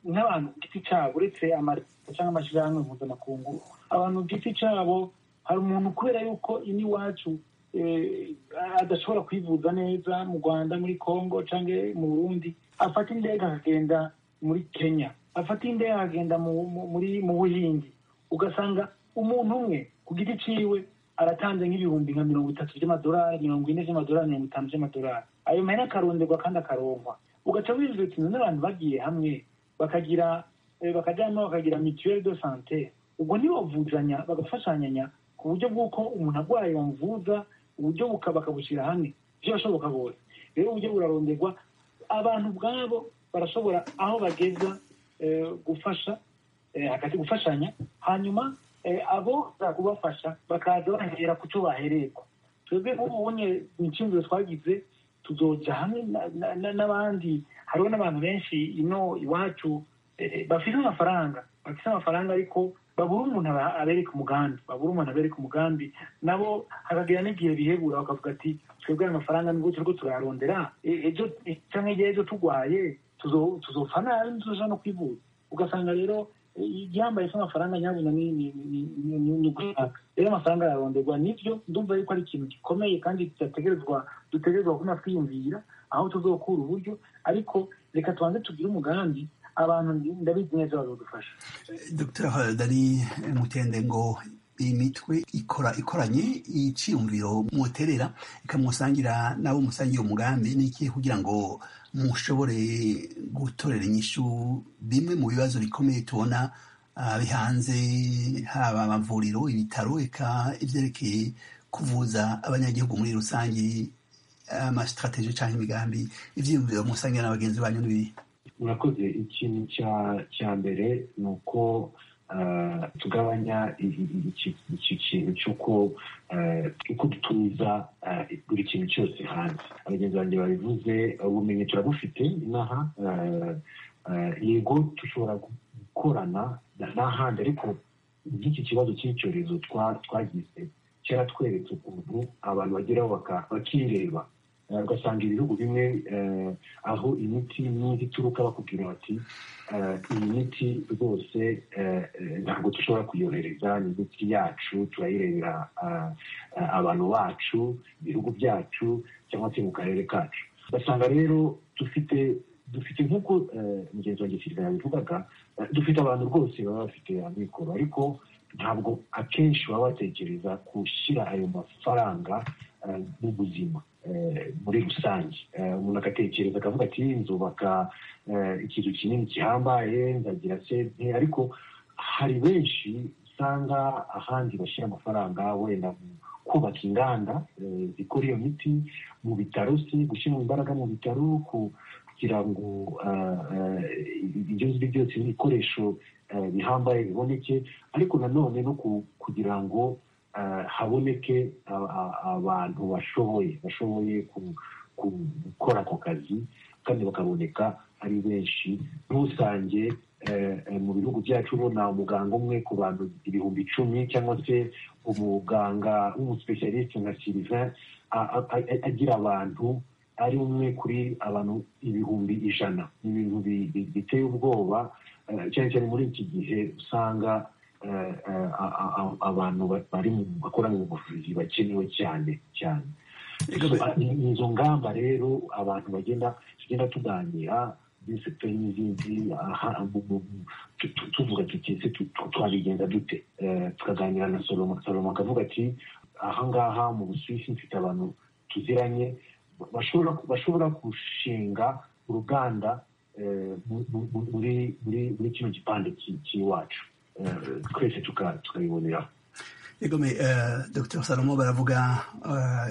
nk'abantu ku giti cyabo uretse amaresitora cyangwa amashyirahamwe mpuzamakungu abantu ku giti cyabo hari umuntu kubera yuko iwacu adashobora kwivuza neza mu rwanda muri congo cyangwa mu burundi afata indege akagenda muri kenya afata indege akagenda mu buhindi ugasanga umuntu umwe ku giti cyiwe aratanze nk'ibihumbi nka mirongo itatu by'amadolari mirongo ine by'amadolari mirongo itanu by'amadolari ayo mahera akaronderwa kandi akaronkwa ugaca wirirwa uti n'abantu bagiye hamwe bakagira bakajyamo bakagira mituweli do sante ubwo ntibavuzanya bagafashanyanya ku buryo bw'uko umuntu arwaye bamuvuza uburyo bakabushyira hamwe byashoboka bose rero uburyo buraronderwa abantu ubwabo barashobora aho bageza gufasha hagati gufashanya hanyuma abo kubafasha bakaza bahera ku cyo baherekwa twebwe nk'ubunye inshingano twagize tuzoja hamwe n'abandi hariho n'abantu benshi ino iwacu bafite amafaranga bafite amafaranga ariko babura umuntu abereka umugambi babura umuntu abereka umugambi nabo hakagira n'igihe bihebura bakavuga ati twebwe amafaranga nibwo turiko turayarondera ejo cyangwa igihe ejo turwaye tuzopfa nabi ntituja no kwivuza ugasanga rero igihambaye cy'amafaranga nyabuna ni ugushaka rero amafaranga araronderwa nibyo ndumva yuko ari ikintu gikomeye kandi kidategerezwa dutegerezwa kuba twiyumvira aho tuzokura uburyo ariko reka tubanze tugire umugambi abantu ndabizi neza bazadufasha dr dani mutende ngo imitwe ikora ikoranye icyiyumviro muterera ikamusangira nabo musangiye umugambi n'iki kugira ngo mushobore gutorera inyishu bimwe mu bibazo bikomeye tubona bihanze haba amavuriro ibitaro eka ibyerekeye kuvuza abanyagihugu muri rusange amasitirateji cyangwa imigambi ibyiyumviro musangira na bagenzi banyu n'ibiri murakoze ikintu cya mbere ni uko tugabanya iki kintu cy'uko uko dutumiza buri kintu cyose hanze abagenzi banjye babivuze ubumenyi turabufite inaha yego dushobora gukorana n'ahandi ariko nk'iki kibazo cy'icyorezo twagize kera tweretse ukuntu abantu bageraho bakireba ugasanga ibihugu bimwe aho imiti n'indi ituruka bakubwira bati iyi miti rwose ntabwo dushobora kuyohereza ni imiti yacu turayirebera abantu bacu ibihugu byacu cyangwa se mu karere kacu ugasanga rero dufite dufite nk'uko mugenzi wanjye filime yabivugaga dufite abantu rwose baba bafite amikoro ariko ntabwo akenshi baba batekereza gushyira ayo mafaranga mu buzima muri rusange umuntu agatekereza akavuga ati nzubaka ikintu kinini gihambaye nzagira sente ariko hari benshi usanga ahandi bashyira amafaranga wenda kubaka inganda zikora iyo miti mu bitaro se gushyira imbaraga mu bitaro kugira ngo ibyo ngibyo byose n'ibikoresho bihambaye biboneke ariko nanone no kugira ngo haboneke abantu bashoboye bashoboye gukora ako kazi kandi bakaboneka ari benshi ntusange mu bihugu byacu ubona umuganga umwe ku bantu ibihumbi icumi cyangwa se umuganga w'umusipesiyalisite nka siriva agira abantu ari umwe kuri abantu ibihumbi ijana ni ibintu biteye ubwoba cyane cyane muri iki gihe usanga abantu bari mu bakora mu buvuzi bakenewe cyane cyane izo ngamba rero abantu bagenda tugenda tuganira muri sekiteri n'izindi tuvuga tuti ese twabigenza dute tukaganira na salomo salomo akavuga ati aha ngaha mu busuwisi mfite abantu tuziranye bashobora gushinga uruganda muri kino gipande cy'iwacu twese tukabiboneraho yegome dr salomo baravuga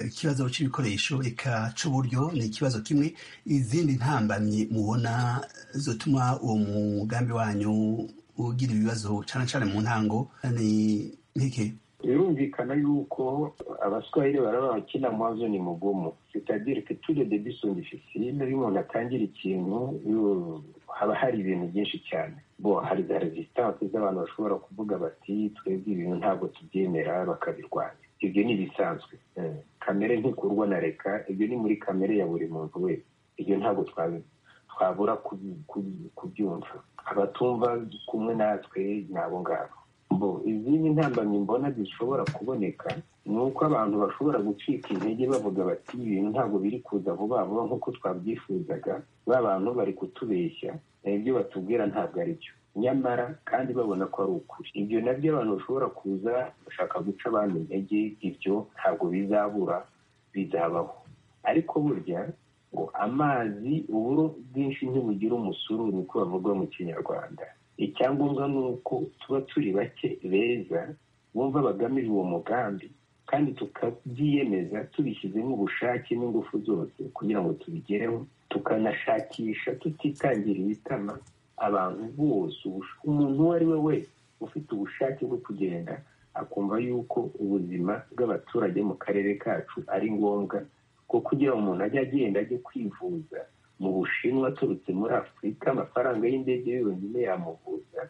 ikibazo cy'ibikoresho reka cy'uburyo ni ikibazo kimwe izindi ntambamyi mubona zituma uwo mugambi wanyu ugira ibibazo cyane cyane mu ntango ni nk'iki birumvikana yuko abaswahili baraba abakina amazi ni mugumu sitadire que turi de bisunga ifisine iyo umuntu atangira ikintu haba hari ibintu byinshi cyane bo hari za resistance z'abantu bashobora kuvuga bati twebwe ibintu ntabwo tubyemera bakabirwanya ibyo ni ibisanzwe kamere ntikurwa na reka ibyo ni muri kamere ya buri muntu wese ibyo ntabwo twabura kubyumva abatumva kumwe natwe ni abo ngabo izindi ntambamyi mbona zishobora kuboneka ni uko abantu bashobora gucika intege bavuga bati ibintu ntabwo biri kuza vuba vuba nk'uko twabyifuzaga ba bantu bari kutubeshya ibyo batubwira ntabwo ari byo nyamara kandi babona ko ari ukuri ibyo nabyo abantu bashobora kuza bashaka guca abandi intege ibyo ntabwo bizabura bizabaho ariko burya ngo amazi uburo bwinshi ntibugira umusuru niko bavuga mu kinyarwanda icyangombwa ni uko tuba turi bake beza bumva bagamije uwo mugambi kandi tukabyiyemeza tubishyizemo ubushake n'ingufu zose kugira ngo tubigereho tukanashakisha tutitangira ibitama abantu bose umuntu uwo ari we wese ufite ubushake bwo kugenda akumva yuko ubuzima bw'abaturage mu karere kacu ari ngombwa ko kugira ngo umuntu ajye agenda ajye kwivuza mu bushinwa aturutse muri afurika amafaranga y'indege yonyine yamuvuza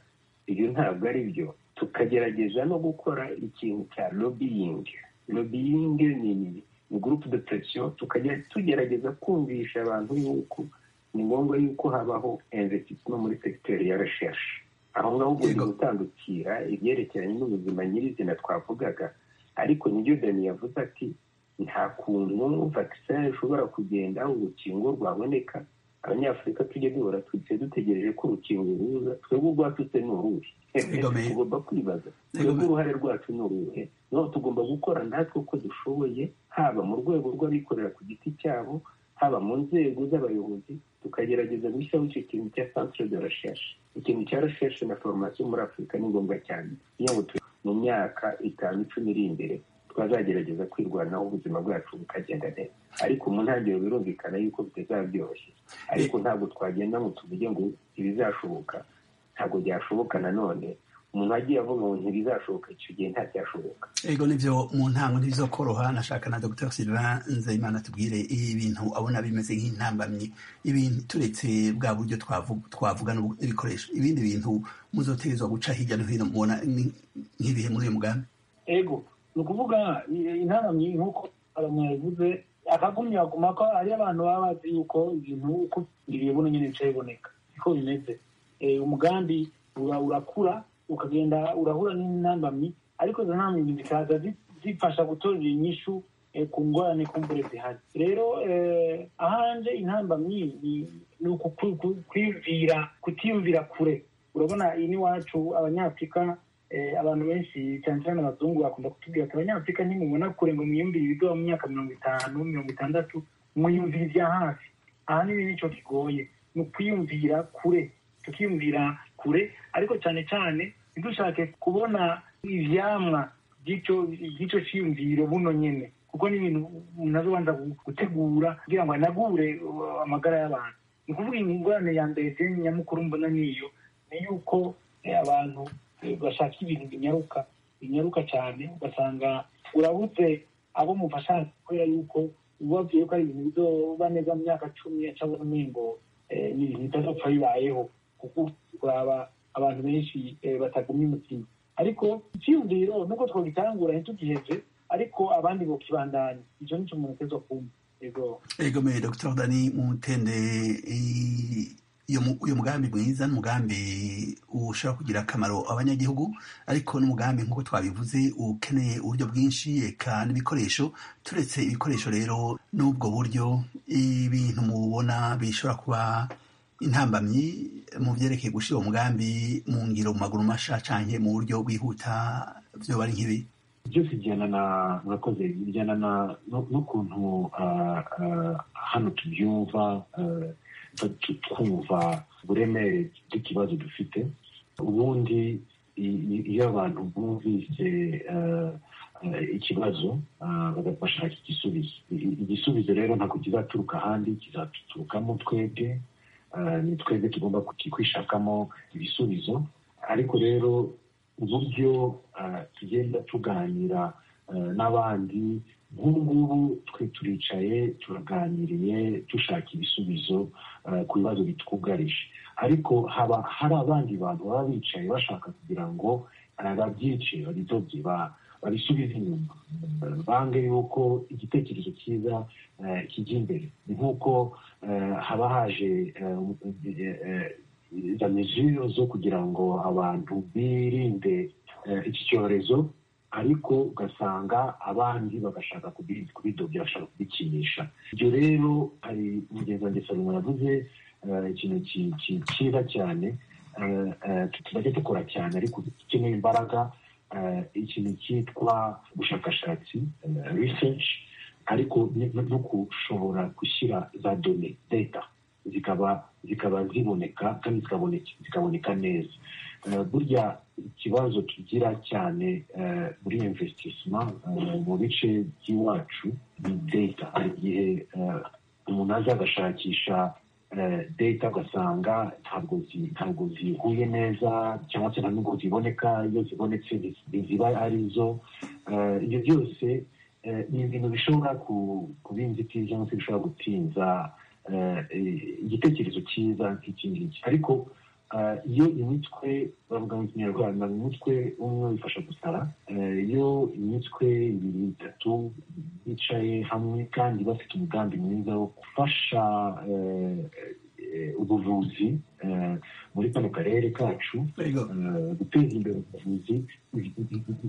ibyo ntabwo ari byo tukagerageza no gukora ikintu cya lobiyingi lobiyingi ni gurupe de presiyo tukajya tugerageza kumvisha abantu yuko ni ngombwa yuko habaho investissement muri segiteri ya recherche aho ngaho ugomba gutandukira ibyerekeranye n'ubuzima nyirizina twavugaga ariko nibyo dani yavuze ati nta kuntu vaccine ishobora kugenda urukingo rwaboneka abanyafurika tujye duhora twicaye dutegereje ko urukingo ruza twebwe urwacu se ni uruhe tugomba kwibaza twebwe uruhare rwacu ni uruhe noneho tugomba gukora natwe uko dushoboye haba mu rwego rw'abikorera ku giti cyabo haba mu nzego z'abayobozi tukagerageza gushyiraho icyo kintu cya centre de recherche ikintu cya recherche na formation muri afurika ni ngombwa cyane kugira ngo mu myaka itanu icumi iri imbere twazagerageza kwirwanaho ubuzima bwacu bukagenda neza ariko mu ntangiriro birumvikana yuko bitazaba byoroshye ariko ntabwo twagenda ngo tuvuge ngo ntibizashoboka ntabwo byashoboka nanone umuntu agiye avuga ngo ntibizashoboka icyo gihe ntacyashoboka ego nibyo mu ntango ntibizokoroha nashaka na dr sylvain nzeyimana tubwire ibintu abona bimeze nk'intambamyi ibintu turetse bwa buryo twavuga n'ibikoresho ibindi bintu muzoterezwa guca hirya no hino mubona nk'ibihe muri uyu mugambi ego ni ukuvuga intambamyi nk'uko abantu yavuze akagumya ku mako ari abantu baba bazi yuko ibintu uko ibibona nyine bica biboneka niko bimeze umugambi urakura ukagenda urahura n'intambamyi ariko izo ntambamyi zikaza zifasha gutorera inyishu ku ngorane kumbure zihari rero ahanje intambamyi ni uku kwiyumvira kutiyumvira kure urabona iyi n'iwacu abanyafurika abantu benshi cyane cyane abazungu bakunda kutubwira ati abanyafurika ntimubona kure ngo mwiyumvire ibiga mu myaka mirongo itanu mirongo itandatu mwiyumvire ibya hafi aha niba nicyo kigoye ni ukwiyumvira kure tukiyumvira kure ariko cyane cyane ntidushake kubona ibyamwa by'icyo cyiyumviro buno nyine kuko ni ibintu nazo ubanza gutegura kugira ngo anagure amagara y'abantu ni ukuvuga ingorane ya mbere nyamukuru mbona niyo ni yuko abantu bashaka ibintu binyaruka binyaruka cyane ugasanga urabuze abo mufasha kubera yuko ubabwiye ko ari ibintu bizoba neza mu myaka cumi cyangwa ngo ni ibintu bitazapfa bibayeho kuko uraba abantu benshi batagumye umutima ariko icyiyumviro nubwo twagitangura ntitugiheze ariko abandi bokibandanya icyo ni cyo umuntu ateza kumva ego me dr dani mutende uyu mugambi mwiza ni umugambi ushobora kugira akamaro abanyagihugu ariko n'umugambi nk'uko twabivuze ukeneye uburyo bwinshi eka n'ibikoresho turetse ibikoresho rero n'ubwo buryo ibintu mubona bishobora kuba intambamyi mu byerekeye gushyira uwo mugambi mu ngiro mu maguru masha cyangwa mu buryo bwihuta byoba ari nk'ibi byose bijyana na murakoze bijyana n'ukuntu hano tubyumva twumva uburemere bw'ikibazo dufite ubundi iyo abantu bumvise ikibazo bagashaka igisubizo igisubizo rero ntabwo kizaturuka ahandi kizaturukamo twebwe ni twebwe tugomba kwishakamo ibisubizo ariko rero uburyo tugenda tuganira n'abandi nk'ubu ngubu twe turicaye turaganiriye dushaka ibisubizo ku bibazo bitwugarije ariko haba hari abandi bantu baba bicaye bashaka kugira ngo babyice babidobye babisubize inyuma bange yuko igitekerezo cyiza kijya imbere ni nk'uko haba haje za mezuro zo kugira ngo abantu birinde iki cyorezo ariko ugasanga abandi bagashaka kubidobya bashaka kubikinisha ibyo rero hari mugenzi wanjye salomo yavuze ikintu cyiza cyane tuzajya dukora cyane ariko dukeneye imbaraga ikintu cyitwa ubushakashatsi research ariko no gushobora gushyira za done data zikaba zikaba ziboneka kandi zikaboneka neza burya ikibazo tugira cyane muri investissima mu bice by'iwacu ni data hari igihe umuntu aza agashakisha data ugasanga ntabwo zihuye neza cyangwa se nta n'ubwo ziboneka iyo zibonetse ntiziba ari zo ibyo byose ni ibintu bishobora kuba inzitizi cyangwa se bishobora gutinza igitekerezo cyiza nk'iki ngiki ariko iyo imitwe bavuga mu kinyarwanda mu mutwe umwe bifasha gusara iyo imitwe ibiri itatu bicaye hamwe kandi bafite umugambi mwiza wo gufasha ubuvuzi muri kano karere kacu guteza imbere ubuvuzi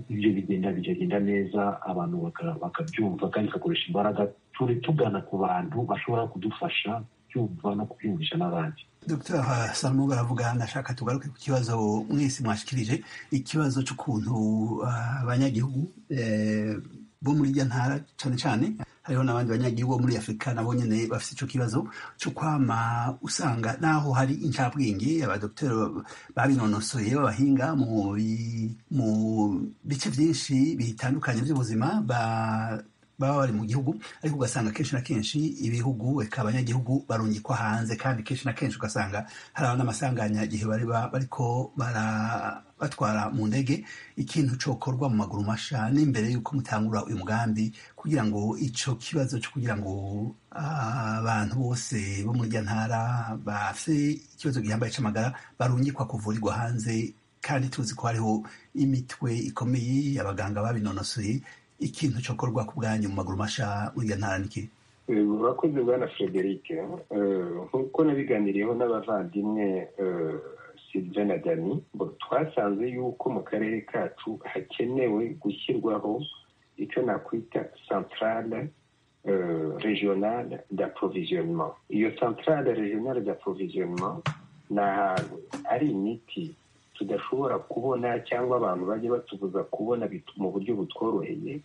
ibyo bigenda bikagenda neza abantu bakabyumva kandi bagakoresha imbaraga turi tugana ku bantu bashobora kudufasha kubyumva no kubyumvisha n'abandi dr salomo baravuga ndashaka tugaruke ku kibazo mwese mwashikirije ikibazo cy'ukuntu abanyagihugu bo muri irya ntara cyane cyane hariho n'abandi banyagihugu bo muri afurika nabo nyine bafite icyo kibazo cyo kwama usanga naho hari incabwenge abadogiteri babinonosoye b'abahinga mu bice byinshi bitandukanye by'ubuzima baba bari mu gihugu ariko ugasanga kenshi na kenshi ibihugu reka abanyagihugu barungikwa hanze kandi kenshi na kenshi ugasanga hari n'amasanganya igihe bari bariko batwara mu ndege ikintu cyokorwa mu maguru masha n'imbere y'uko mutangura uyu mugambi kugira ngo icyo kibazo cyo kugira ngo abantu bose bo muri irya ntara bafite ikibazo gihambaye cy'amagara barungikwa kuvurirwa hanze kandi tuzi ko hariho imitwe ikomeye abaganga babinonosoye ikintu cyokorwa ku bwanyu mu maguru masha uriya ntara niki murakoze bwana frederic nk'uko nabiganiriyeho n'abavandimwe sylvain na dani twasanze yuko mu karere kacu hakenewe gushyirwaho icyo nakwita santarale regionale d'approvisionnement iyo santarale regionale d'approvisionnement ni ahantu ari imiti tudashobora kubona cyangwa abantu bajya batubuza kubona mu buryo butworoheye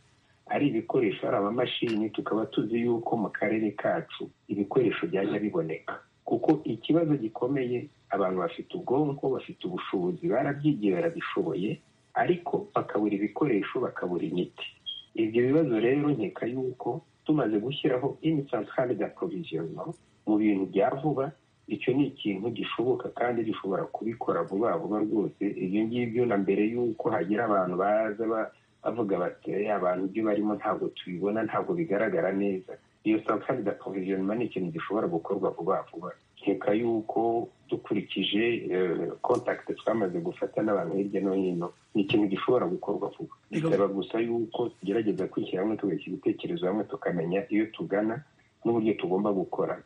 ari ibikoresho ari amamashini tukaba tuzi yuko mu karere kacu ibikoresho byajya biboneka kuko ikibazo gikomeye abantu bafite ubwonko bafite ubushobozi barabyigiye barabishoboye ariko bakabura ibikoresho bakabura imiti ibyo bibazo rero nkeka yuko tumaze gushyiraho imisanzwe da provisiyono mu bintu bya vuba icyo ni ikintu gishoboka kandi gishobora kubikora vuba vuba rwose ibyo ngibyo na mbere y'uko hagira abantu baza bavuga bati abantu ibyo barimo ntabwo tubibona ntabwo bigaragara neza iyo sanzwe da provisiyono ni ikintu gishobora gukorwa vuba vuba nkeka yuko dukurikije kontakiti twamaze gufata n'abantu hirya no hino ni ikintu gishobora gukorwa vuba bisaba gusa yuko tugerageza kwishyira hamwe tugashyira ibitekerezo hamwe tukamenya iyo tugana n'uburyo tugomba gukora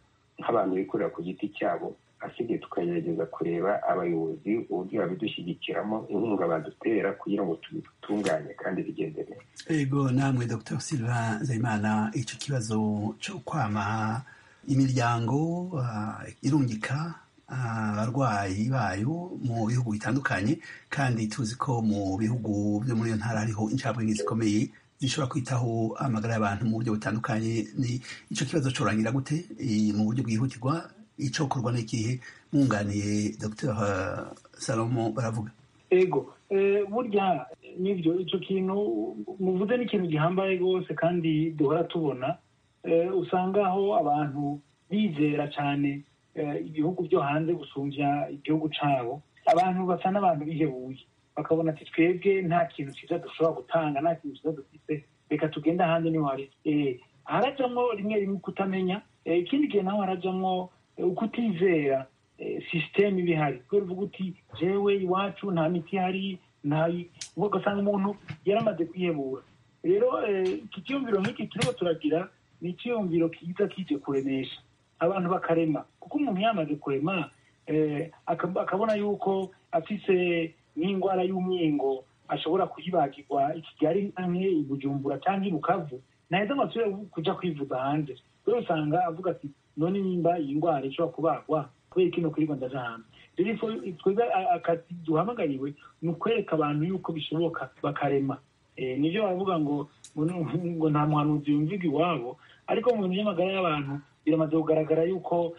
nk'abantu bikorera ku giti cyabo asigaye tukagerageza kureba abayobozi uburyo babidushyigikiramo inkunga badutera kugira ngo tubitunganye kandi bigende neza ego namwe dr silva nzayimana icyo kibazo cyo kwama imiryango irungika abarwayi bayo mu bihugu bitandukanye kandi tuzi ko mu bihugu byo muri iyo ntara hariho incabwenge zikomeye zishobora kwitaho amagara y'abantu mu buryo butandukanye ni icyo kibazo cyorangira gute mu buryo bwihutirwa icokorwa n'ikihe mwunganiye dr salomo baravuga ego burya n'ibyo icyo kintu muvuze n'ikintu gihambaye rwose kandi duhora tubona usanga aho abantu bizera cyane ibihugu byo hanze gusumbya igihugu cyabo abantu basa n'abantu bihebuye bakabona ati twebwe nta kintu cyiza dushobora gutanga nta kintu cyiza dufite reka tugende ahandi niho hari harajyamo rimwe rimwe kutamenya ikindi gihe naho harajyamo ukutizera sisiteme iba ihari kubera uvuga uti jewe iwacu nta miti ihari ugasanga umuntu yaramaze kwihebura rero iki cyiyumviro nk'iki turimo turagira ni icyiyumviro kiza kije kuremesha abantu bakarema kuko umuntu yamaze kurema akabona yuko afite n'indwara y'umwingo ashobora kuyibagirwa i kigali cyangwa i bujumbura cyangwa i bukavu naheza amasura kujya kwivuza hanze rero usanga avuga ati none nimba iyi ndwara ishobora kubagwa kubera kino kuri rwanda hanze rero twebwe akazi duhamagariwe ni ukwereka abantu yuko bishoboka bakarema nibyo baravuga ngo ngo nta muhanuzi yumviga iwabo ariko mu bintu by'amagara y'abantu biramaze kugaragara yuko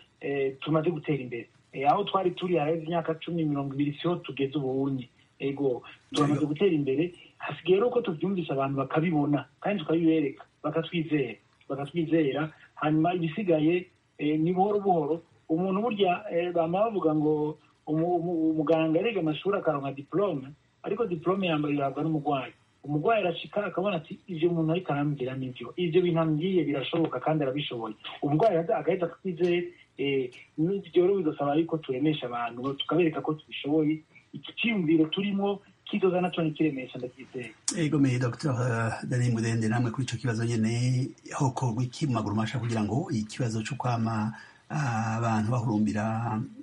tumaze gutera imbere aho twari turi hareze imyaka cumi mirongo ibiri siho tugeze ubunye ego turamaze gutera imbere hasigaye rero ko tubyumvisha abantu bakabibona kandi tukabibereka bakatwizera bakatwizera hanyuma ibisigaye ni buhoro buhoro umuntu burya bamara bavuga ngo umuganga ariga amashuri akaronka diporome ariko diporome yambaye ihabwa n'umurwayi umurwayi arashika akabona ati ibyo umuntu ariko arambwira nibyo ibyo bintu ambwiye birashoboka kandi arabishoboye umurwayi agahita twizeye ibyo rero bidusaba yuko turemesha abantu tukabereka ko tubishoboye iki cyiyumviro turimo kidoza nacyo ntikiremesha ndacyizeye egomeye dr dani mudende namwe kuri icyo kibazo nyine hokorwa iki mu maguru masha kugira ngo ikibazo cyo kwama abantu bahurumbira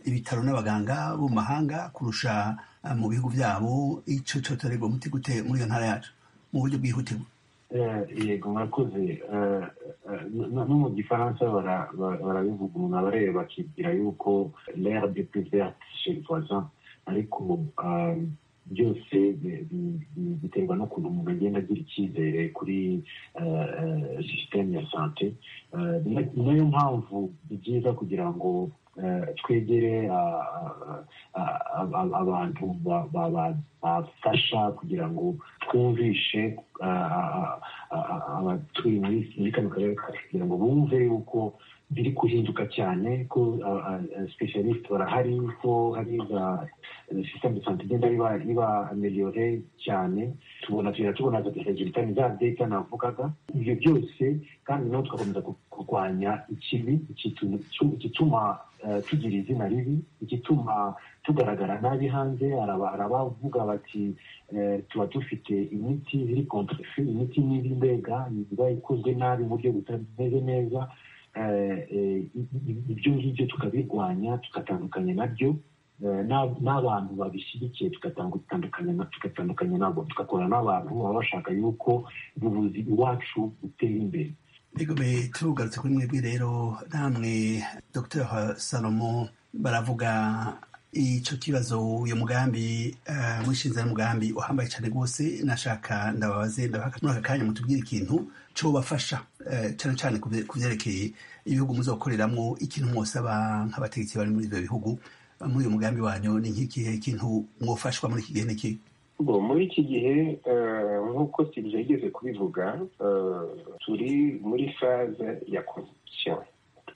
ibitaro n'abaganga bo mu mahanga kurusha mu bihugu byabo icyo cyotorerwa umuti gute muri iyo ntara yacu mu buryo bwihutirwa yego murakoze no mu gifaransa barabivuga umuntu aba areba akibwira yuko l'ère de piverte chez le voisin ariko byose biterwa n'ukuntu umuntu agenda agira icyizere kuri sisiteme ya sante ni nayo mpamvu ni byiza kugira ngo twegere abantu babafasha kugira ngo twumvishe abatuye muri kano karere kacu kugira ngo bumve yuko biri guhinduka cyane ko specialist barahari ko hari za system de santé igenda iba iba ameliyore cyane tubona tugenda tubona za resultat ni za data navugaga ibyo byose kandi naho tugakomeza kurwanya ikibi igituma tugira izina ribi igituma tugaragara nabi hanze arabavuga bati tuba dufite imiti iri kontrefi imiti n'iri mbega iba ikozwe nabi mu buryo butameze neza ibyo ngibyo tukabirwanya tugatandukanya nabyo n'abantu babishyigikiye tugatandukanya nabo tugakora n'abantu baba bashaka yuko ubuvuzi iwacu butera imbere bigomeye tugarutse kuri mwebwe rero namwe dr salomo baravuga icyo kibazo uyu mugambi mwishinze n'umugambi uhambaye cyane rwose nashaka ndababaze ndabaha muri aka kanya mutubwire ikintu cyobafasha cyane cyane ku byerekeye ibihugu muzakoreramo ikintu mwose nk'abategetsi bari muri ibyo bihugu muri uyu mugambi wanyu ni nk'ikihe kintu mwofashwa muri iki gihe n'iki muri iki gihe nk'uko tugeze kubivuga turi muri faze ya konsesiyo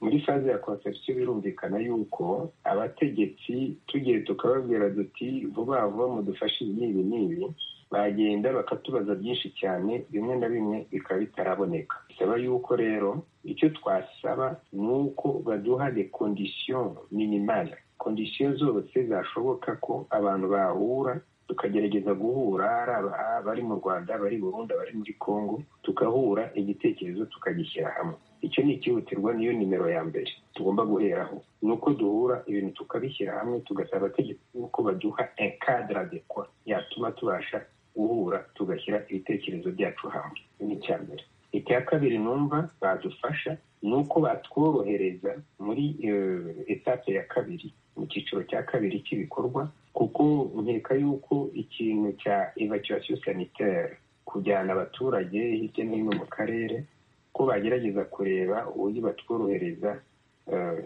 muri faze ya konsesiyo birumvikana yuko abategetsi tugiye tukababwira duti vuba vuba mudufashe n'ibi n'ibi bagenda bakatubaza byinshi cyane bimwe na bimwe bikaba bitaraboneka bisaba yuko rero icyo twasaba ni uko baduha de kondisiyo minimale kondisiyo zose zashoboka ko abantu bahura tukagerageza guhura ari abari mu rwanda abari burundu abari muri congo tukahura igitekerezo tukagishyira hamwe icyo ni ikihutirwa niyo nimero ya mbere tugomba guheraho ni uko duhura ibintu tukabishyira hamwe tugasaba abategetsi yuko baduha enkadara dekwa yatuma tubasha guhura tugashyira ibitekerezo byacu hamwe ni icya mbere icya kabiri numva badufasha ni uko batworohereza muri etape ya kabiri mu cyiciro cya kabiri cy'ibikorwa kuko nkeka yuko ikintu cya evacuation sanitaire kujyana abaturage hirya no hino mu karere ko bagerageza kureba uburyo batworohereza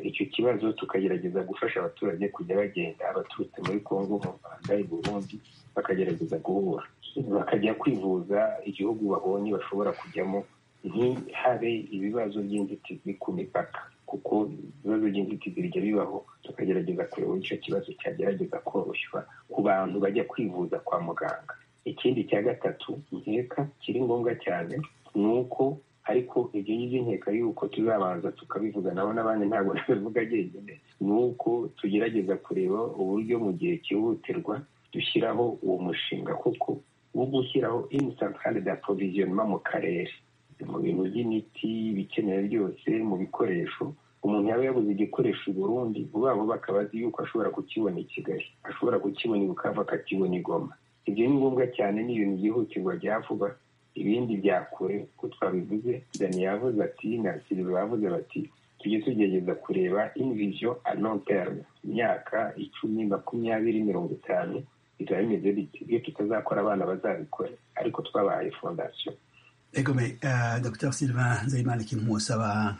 icyo kibazo tukagerageza gufasha abaturage kujya bagenda abaturutse muri congo mu rwanda i burundi bakagerageza guhura bakajya kwivuza igihugu babonye bashobora kujyamo ntihabe ibibazo by'inzitizi ku mipaka kuko ibibazo by'inzitizi bijya bibaho tukagerageza kureba icyo kibazo cyagerageza koroshywa ku bantu bajya kwivuza kwa muganga ikindi cya gatatu nkeka kiri ngombwa cyane ni uko ariko ibyo ngibyo nkeka yuko tuzabanza tukabivuga nabo n'abandi ntabwo nabivuga njyenyine ni uko tugerageza kureba uburyo mu gihe cyihutirwa dushyiraho uwo mushinga koko wo gushyiraho inisantare da provisioma mu karere mu bintu by'imiti ibikenewe byose mu bikoresho umuntu yaba yabuze igikoresho i burundi vuba vuba akaba azi yuko ashobora kukibona i kigali ashobora kukibona i bukavu akakibona i goma ibyo ni ngombwa cyane ni ibintu byihutirwa bya vuba ibindi bya kure ko twabivuze dani yavuze ati na silva bavuze bati tujye tugerageza kureba inviziyo anonterme imyaka icumi makumyabiri mirongo itanu bizaba bimeze biti iyo tutazakora abana bazabikora ariko twabahaye fondasiyo egome dr silva nzayimana ikintu musaba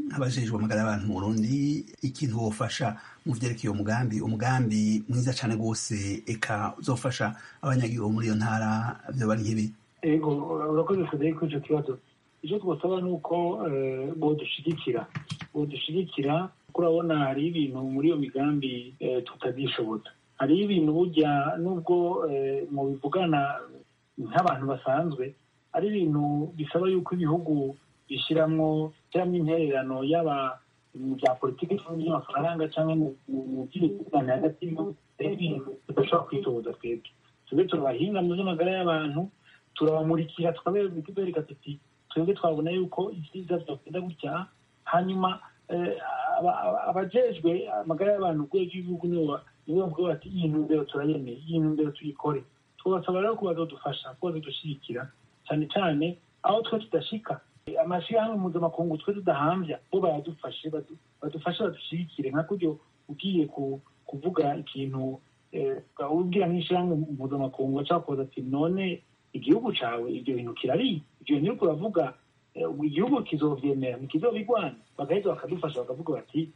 nk'abajejwe amagara y'abantu mu burundi ikintu wofasha mu byerekeye umugambi umugambi mwiza cyane rwose eka uzofasha abanyagihugu muri iyo ntara byoba ari nk'ibi ego urakoze federi kuri icyo kibazo icyo twasaba ni uko bodushyigikira bodushyigikira kuko urabona hari ibintu muri iyo migambi tutazishobota hari ibintu burya nubwo mubivugana nk'abantu basanzwe ari ibintu bisaba yuko ibihugu bishyiramo bishyiramo intererano yaba mu bya politiki by'amafaranga cyangwa mu by'ibitugane hagati y'ibihugu ari ibintu tudashobora kwitoboza twebwe twebwe turabahinga mu by'amagara y'abantu turabamurikira tukabereka tuti twebwe twabona yuko ibyiza byakunda gutya hanyuma abajejwe amagara y'abantu urwego rw'ibihugu nibo bavuga bati iyi ntumbero turayemeye iyi ntumbero tuyikore twabasaba rero ko bazadufasha ko bazadushyigikira cyane cyane aho twe tudashika amashyirahamwe mpuzamakungu twe tudahambya bo bayadufashe badufashe badushyigikire nka kuryo ugiye kuvuga ikintu ubwira nk'ishyirahamwe mpuzamakungu ashobora kuza ati none igihugu cyawe ibyo bintu kirari ibyo bintu uriko uravuga igihugu kizovyemera ntikizobigwana bagahita bakadufasha bakavuga bati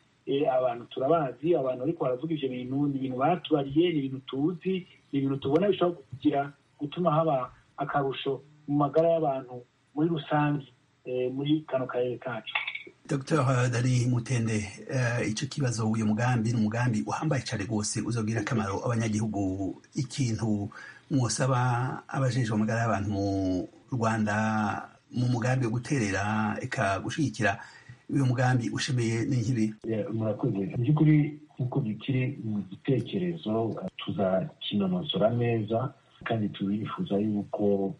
abantu turabazi abantu ariko baravuga ibyo bintu ni ibintu batubariye ni ibintu tuzi ni ibintu tubona bishobora kugira gutuma haba akarusho mu magara y'abantu muri rusange muri kano karere kacu dr dari mutende icyo kibazo uyu mugambi ni umugambi uhambaye cyane rwose uzabwira akamaro abanyagihugu ikintu mwosaba abajejwe amagara y'abantu mu rwanda mu mugambi wo guterera eka gushyigikira uyu mugambi ushemeye n'inkibi murakoze mu by'ukuri nk'uko bikiri mu gitekerezo tuzakinonosora neza kandi turifuza yuko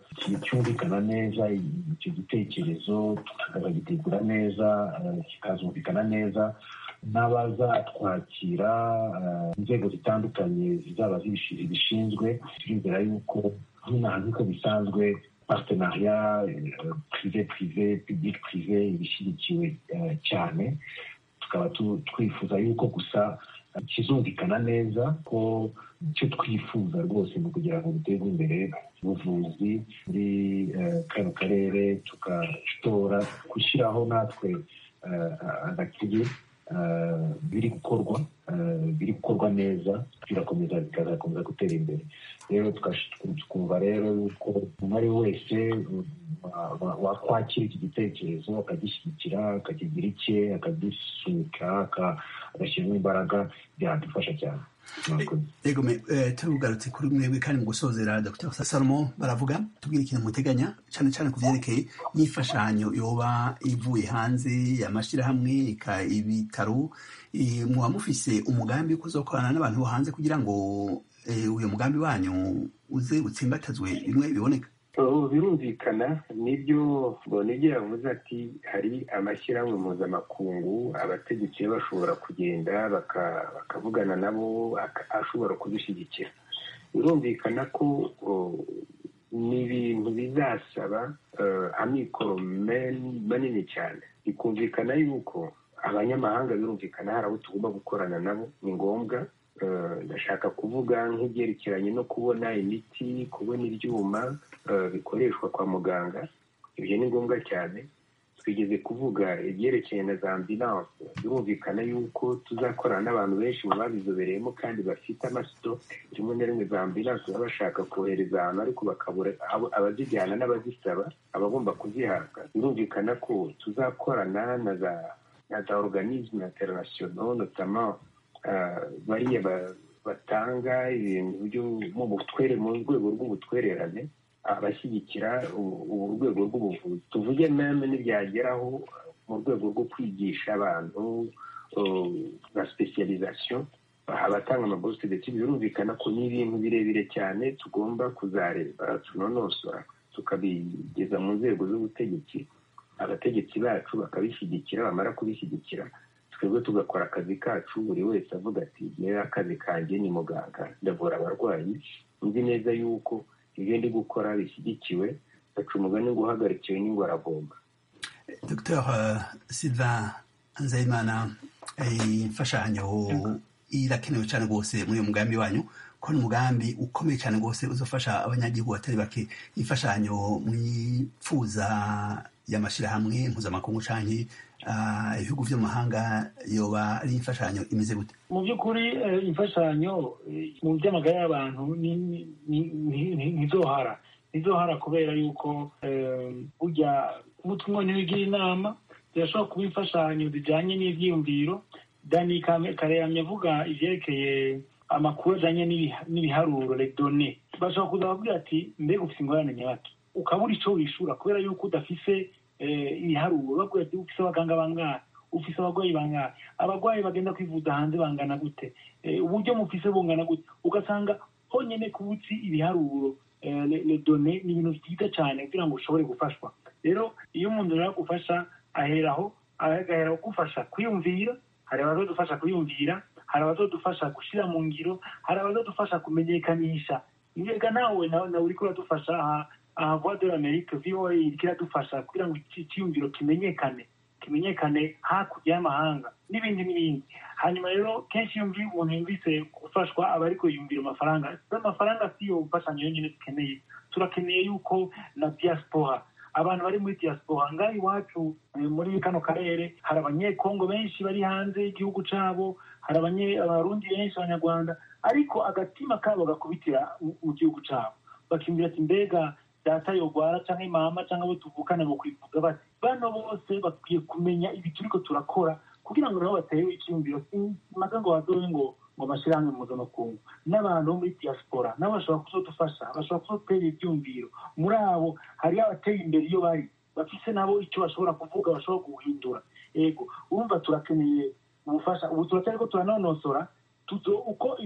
cyumvikana neza icyo gitekerezo tukagitegura neza kikazumvikana neza n'abazatwakira inzego zitandukanye zizaba zibishinzwe turizera yuko nk'inahantu uko bisanzwe partenariya prive prive public prive ibishyigikiwe cyane tukaba twifuza yuko gusa kizumvikana neza ko icyo twifuza rwose ni ukugira ngo duteze imbere ubuvuzi muri kano karere tugatora gushyiraho natwe agakige biri gukorwa biri gukorwa neza birakomeza bikazakomeza gutera imbere rero twumva rero yuko umuntu ari wese wakwakira iki gitekerezo akagishyigikira akakigira icye akagisunika agashyiramo imbaraga byadufasha cyane rego turugarutse kuri mwebwe kandi mu gusozera dr salomo baravuga tubwire ikintu muteganya cyane cyane ku byerekeye n'imfashanyo yoba ivuye hanze amashyirahamwe ibitaro muba mufise umugambi wo kuzakorana n'abantu bo hanze kugira ngo uyu mugambi wanyu uze utsimbatazwe bimwe biboneka birumvikana nibyo bonige yavuze ati hari amashyirahamwe mpuzamakungu abategetsi bashobora kugenda bakavugana nabo ashobora kudushyigikira birumvikana ko ni ibintu bizasaba amikoro manini cyane bikumvikana yuko abanyamahanga birumvikana hari abo tugomba gukorana nabo ni ngombwa ndashaka kuvuga nk'ibyerekeranye no kubona imiti kubona ibyuma bikoreshwa kwa muganga ibyo ni ngombwa cyane twigeze kuvuga ibyerekeye na za ambilanse birumvikana yuko tuzakorana n'abantu benshi mu babizobereyemo kandi bafite amasito rimwe na rimwe za ambilanse baba bashaka kohereza ahantu ariko bakabura abazijyana n'abazisaba abagomba kuzihabwa birumvikana ko tuzakorana na za na za organisme international notamment bariya batanga ibintu mu butwere mu rwego rw'ubutwererane abashyigikira urwego rw'ubuvuzi tuvuge meme ntibyageraho mu rwego rwo kwigisha abantu nka specialization abatanga amagosite ndetse birumvikana ko ni ibintu birebire cyane tugomba kuzareba tunonosora tukabigeza mu nzego z'ubutegetsi abategetsi bacu bakabishyigikira bamara kubishyigikira twebwe tugakora akazi kacu buri wese avuga ati rero akazi kanjye ni muganga ndavura abarwayi nzi neza yuko ibyo ndi gukora bishyigikiwe baca umugani ngo uhagarikiwe n'ingoragomba dr siva nzayimana imfashanyo irakenewe cyane rwose muri uyu mugambi wanyu ko ni umugambi ukomeye cyane rwose uzafasha abanyagihugu batari bake imfashanyo mwifuza y'amashyirahamwe mpuzamakungu cyangwa ibihugu byo mu mahanga yoba ari imfashanyo imeze gute mu by'ukuri imfashanyo mu by'amagara y'abantu ntizohara ntizohara kubera yuko burya umutwe ntiwigira inama zirashobora kuba imfashanyo zijyanye n'ibyiyumviro dani kareyamye avuga ibyerekeye amakuru ajyanye n'ibiharuro redone bashobora kuza bakubwira ati mbega ufite ingorane nyabaki ukabura icyo wishyura kubera yuko udafise ibiharuro bavuga ati ufise abaganga bangana ufise abarwayi bangana abarwayi bagenda kwivuza hanze bangana gute uburyo mufise bungana gute ugasanga honyine kubutsi ibiharuro redone ni ibintu byiza cyane kugira ngo ushobore gufashwa rero iyo umuntu ashaka gufasha aheraho agaheraho gufasha kwiyumvira hari abazadufasha kwiyumvira hari abazadufasha gushyira mu ngiro hari abazadufasha kumenyekanisha mbega nawe nawe uri kuradufasha aha vuba dore amerika voa iradufasha kugira ngo icyiyumviro kimenyekane kimenyekane hakurya y'amahanga n'ibindi n'ibindi hanyuma rero kenshi iyo umuntu yumvise gufashwa aba ariko yumvira amafaranga amafaranga si yo mfashanyo yonyine dukeneye turakeneye yuko na diaspora abantu bari muri diaspora ngaho iwacu muri kano karere hari abanyekongo benshi bari hanze y'igihugu cyabo hari abarundi benshi abanyarwanda ariko agatima kabo gakubitira mu gihugu cyabo bakiyumvira ati mbega data yogwara cyangwa imama cyangwa abo tuvukana mu kwivuza bati bano bose bakwiye kumenya ibi turiko turakora kugira ngo nabo batewe icyumviro maze ngo bazobe ngo ngo amashyirahamwe mpuzamakungu n'abantu bo muri diaspora nabo bashobora kuzodufasha bashobora kuzotera ibyumviro muri abo hariyo abateye imbere iyo bari bafise nabo icyo bashobora kuvuga bashobora guhindura ego urumva turakeneye ubufasha ubu turacyariko turanonosora tuzo uko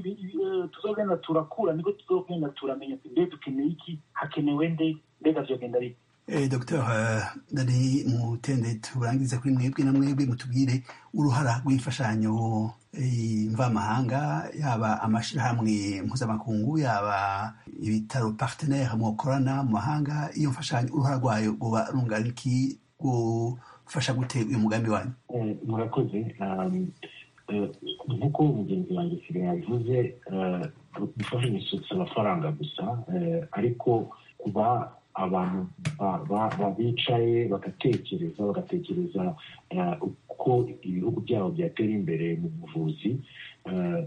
tuzogenda turakura niko tuzogenda turamenya ati mbe dukeneye iki hakenewe nde mbega vyogenda bite Eh, Dr. Nari mutende turangiza kuri mwebwe na mwebwe mutubwire uruhara rw'imfashanyo mvamahanga yaba amashirahamwe mpuzamakungu yaba ibitaro partenaire mukorana mu mahanga iyo mfashanyo uruhara rwayo rwoba rungana iki gufasha gute uyu mugambi wanyu murakoze nk'uko mugenzi wanjye sigaye yavuze gufashanya gusutsa amafaranga gusa ariko kuba abantu bicaye bagatekereza bagatekereza uko ibihugu byabo byatera imbere mu buvuzi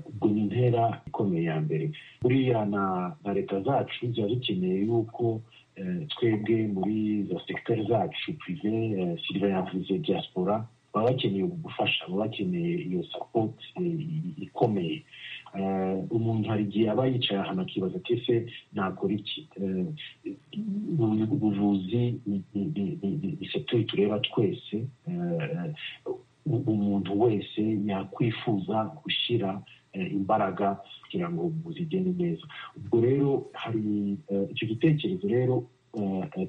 ubwo ni intera ikomeye ya mbere buriya na leta zacu ziba zikeneye yuko twebwe muri za segiteri zacu pive siriva yavuze diaspora baba bakeneye ubufasha baba bakeneye iyo sapoti ikomeye umuntu hari igihe aba yicaye ahantu akibaza ati ese nakora iki ubuvuzi ni sekiteri tureba twese umuntu wese yakwifuza gushyira imbaraga kugira ngo ubuvuzi igende neza ubwo rero hari icyo gitekerezo rero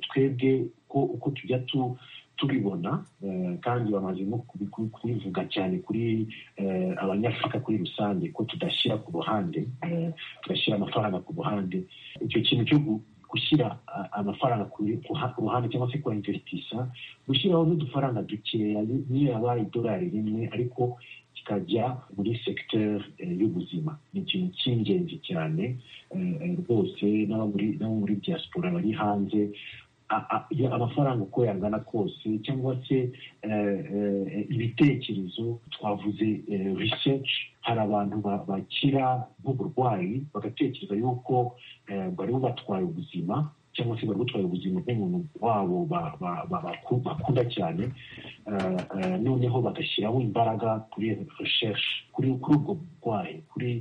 twebwe uko tujya tu tubibona kandi bamaze no kubivuga cyane kuri abanyafurika kuri rusange ko tudashyira ku ruhande tugashyira amafaranga ku ruhande icyo kintu cyo gushyira amafaranga ku ruhande cyangwa se kuhainvestisa gushyiraho n'udufaranga dukeya niyo yaba idolari rimwe ariko kikajya muri sekiteri y'ubuzima ni ikintu cy'ingenzi cyane rwose n'abo muri diaspora bari hanze amafaranga uko yangana kose cyangwa se ibitekerezo twavuze research hari abantu bakira nk'uburwayi bagatekereza yuko bari batwaye ubuzima cyangwa se bari butwaye ubuzima bw'umuntu wabo bakunda cyane noneho bagashyiraho imbaraga kuri research kuri ubwo burwayi kuri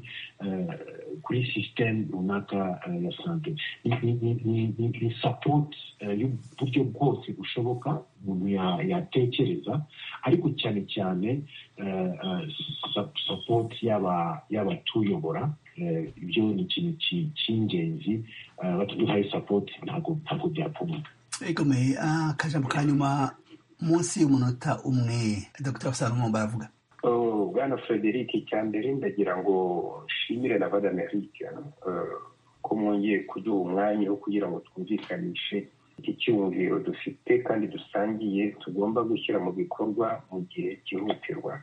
kuri sisiteme runaka ya sante ni sapoti y'uburyo bwose bushoboka umuntu yatekereza ariko cyane cyane sapoti y'abatuyobora ibyo ni ikintu cy'ingenzi batuduhaye sapoti ntabwo byapfubuka ikomeye akajambo ka nyuma munsi y'umunota umwe dr salomo baravuga bwana frederic cya mbere ndagira ngo nshimire na badame rike ko mwongeye kuduha umwanya wo kugira ngo twumvikanishe icyumviro dufite kandi dusangiye tugomba gushyira mu bikorwa mu gihe cyihutirwa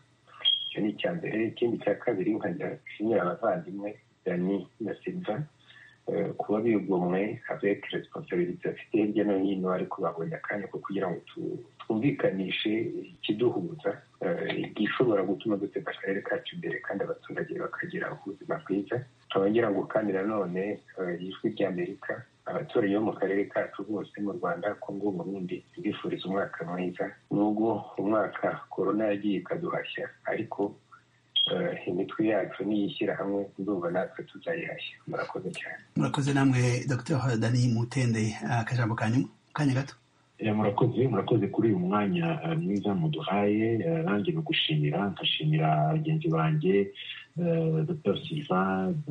icyo ni icya mbere ikindi cya kabiri nkajya nshimira abavandimwe dani na silva kuba bigomwe avec responsibility bafite hirya no hino ariko babonye akanya ko kugira ngo twumvikanishe ikiduhuza gishobora gutuma duteza akarere kacu imbere kandi abaturage bakagira ubuzima bwiza nkaba ngo kandi nanone ijwi ry'amerika abaturage bo mu karere kacu bose mu rwanda kongo burundi bifuriza umwaka mwiza nubwo umwaka korona yagiye ikaduhashya ariko imitwe yacu n'iyishyira hamwe ndumva natwe tuzayihashya murakoze cyane murakoze namwe dr dani mutende akajambo ka nyuma kanya gato murakoze murakoze kuri uyu mwanya mwiza muduhaye nanjye no gushimira nkashimira bagenzi banjye dr silva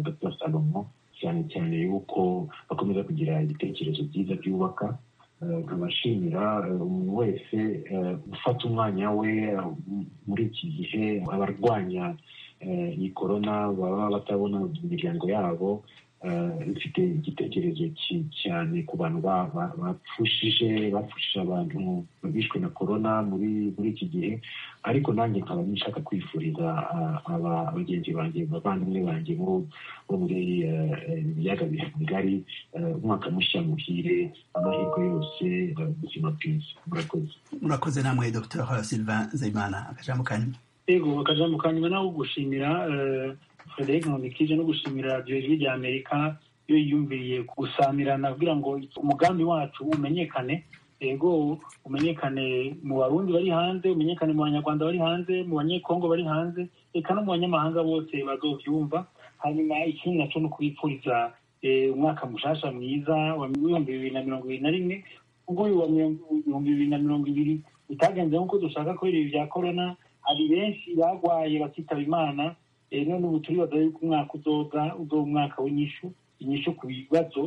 dr salomo cyane cyane yuko bakomeza kugira ibitekerezo byiza byubaka nkabashimira umuntu wese ufata umwanya we muri iki gihe abarwanya iyi korona baba batabona imiryango yabo ifite igitekerezo cyane ku bantu bapfushije bapfushije abantu bishwe na korona muri muri iki gihe ariko nanjye nkaba nshaka kwifuriza abagenzi banjye abavandimwe banjye bo muri ibiyaga bigari umwaka mushya muhire amahirwe yose ubuzima bwiza murakoze murakoze namwe dr silva nzayimana akajambo kanyuma yego akajambo kanyuma nawe gushimira frederic nkubikije no gushimira iryo jwi rya amerika iyo yiyumviriye gusamirana kugira ngo umugambi wacu umenyekane yego umenyekane mu barundi bari hanze umenyekane mu banyarwanda bari hanze mu banyekongo bari hanze reka no mu banyamahanga bose bazobyumva hanyuma ikindi nacyo ni ukubipfuriza umwaka mushasha mwiza wa w'ibihumbi bibiri na mirongo ibiri na rimwe ubwo uyu wa mirongo ibiri na mirongo ibiri bitagenze nk'uko dushaka kubera ibi bya korona hari benshi barwaye bakitaba imana none ubu turibaza yuko umwaka uzoga uzoba umwaka w'inyishu inyishu ku bibazo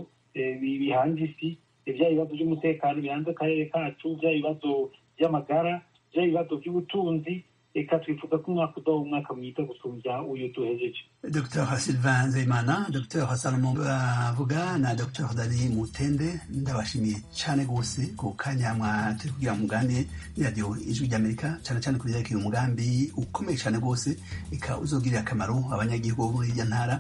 bihanze isi bya bibazo by'umutekano bihanze akarere kacu bya bibazo by'amagara bya bibazo by'ubutunzi reka twifuza ko umwaka udaha umwaka mwiza gusumbya uyu duhejeje dr sylvain nzeyimana dr salomo bavuga na dr dani mutende ndabashimiye cyane rwose ku kanya mwatari kugira ngo muganire ni radiyo ijwi ry'amerika cyane cyane kubyerekeye umugambi ukomeye cyane rwose ika uzogirira akamaro abanyagihugu muri irya ntara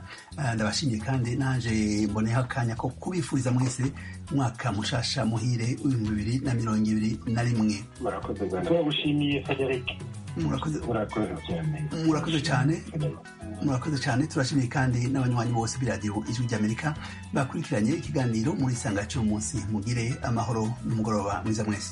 ndabashimiye kandi naje mboneho akanya ko kubifuriza mwese umwaka mushasha muhire ibihumbi bibiri na mirongo ibiri na rimwe murakoze turagushimiye federike murakoze cyane murakoze cyane turashimiye kandi n'abanywanyi bose b'iradiyo ijwi ry'amerika bakurikiranye ikiganiro muri isanga cy'umunsi mugire amahoro n'umugoroba mwiza mwese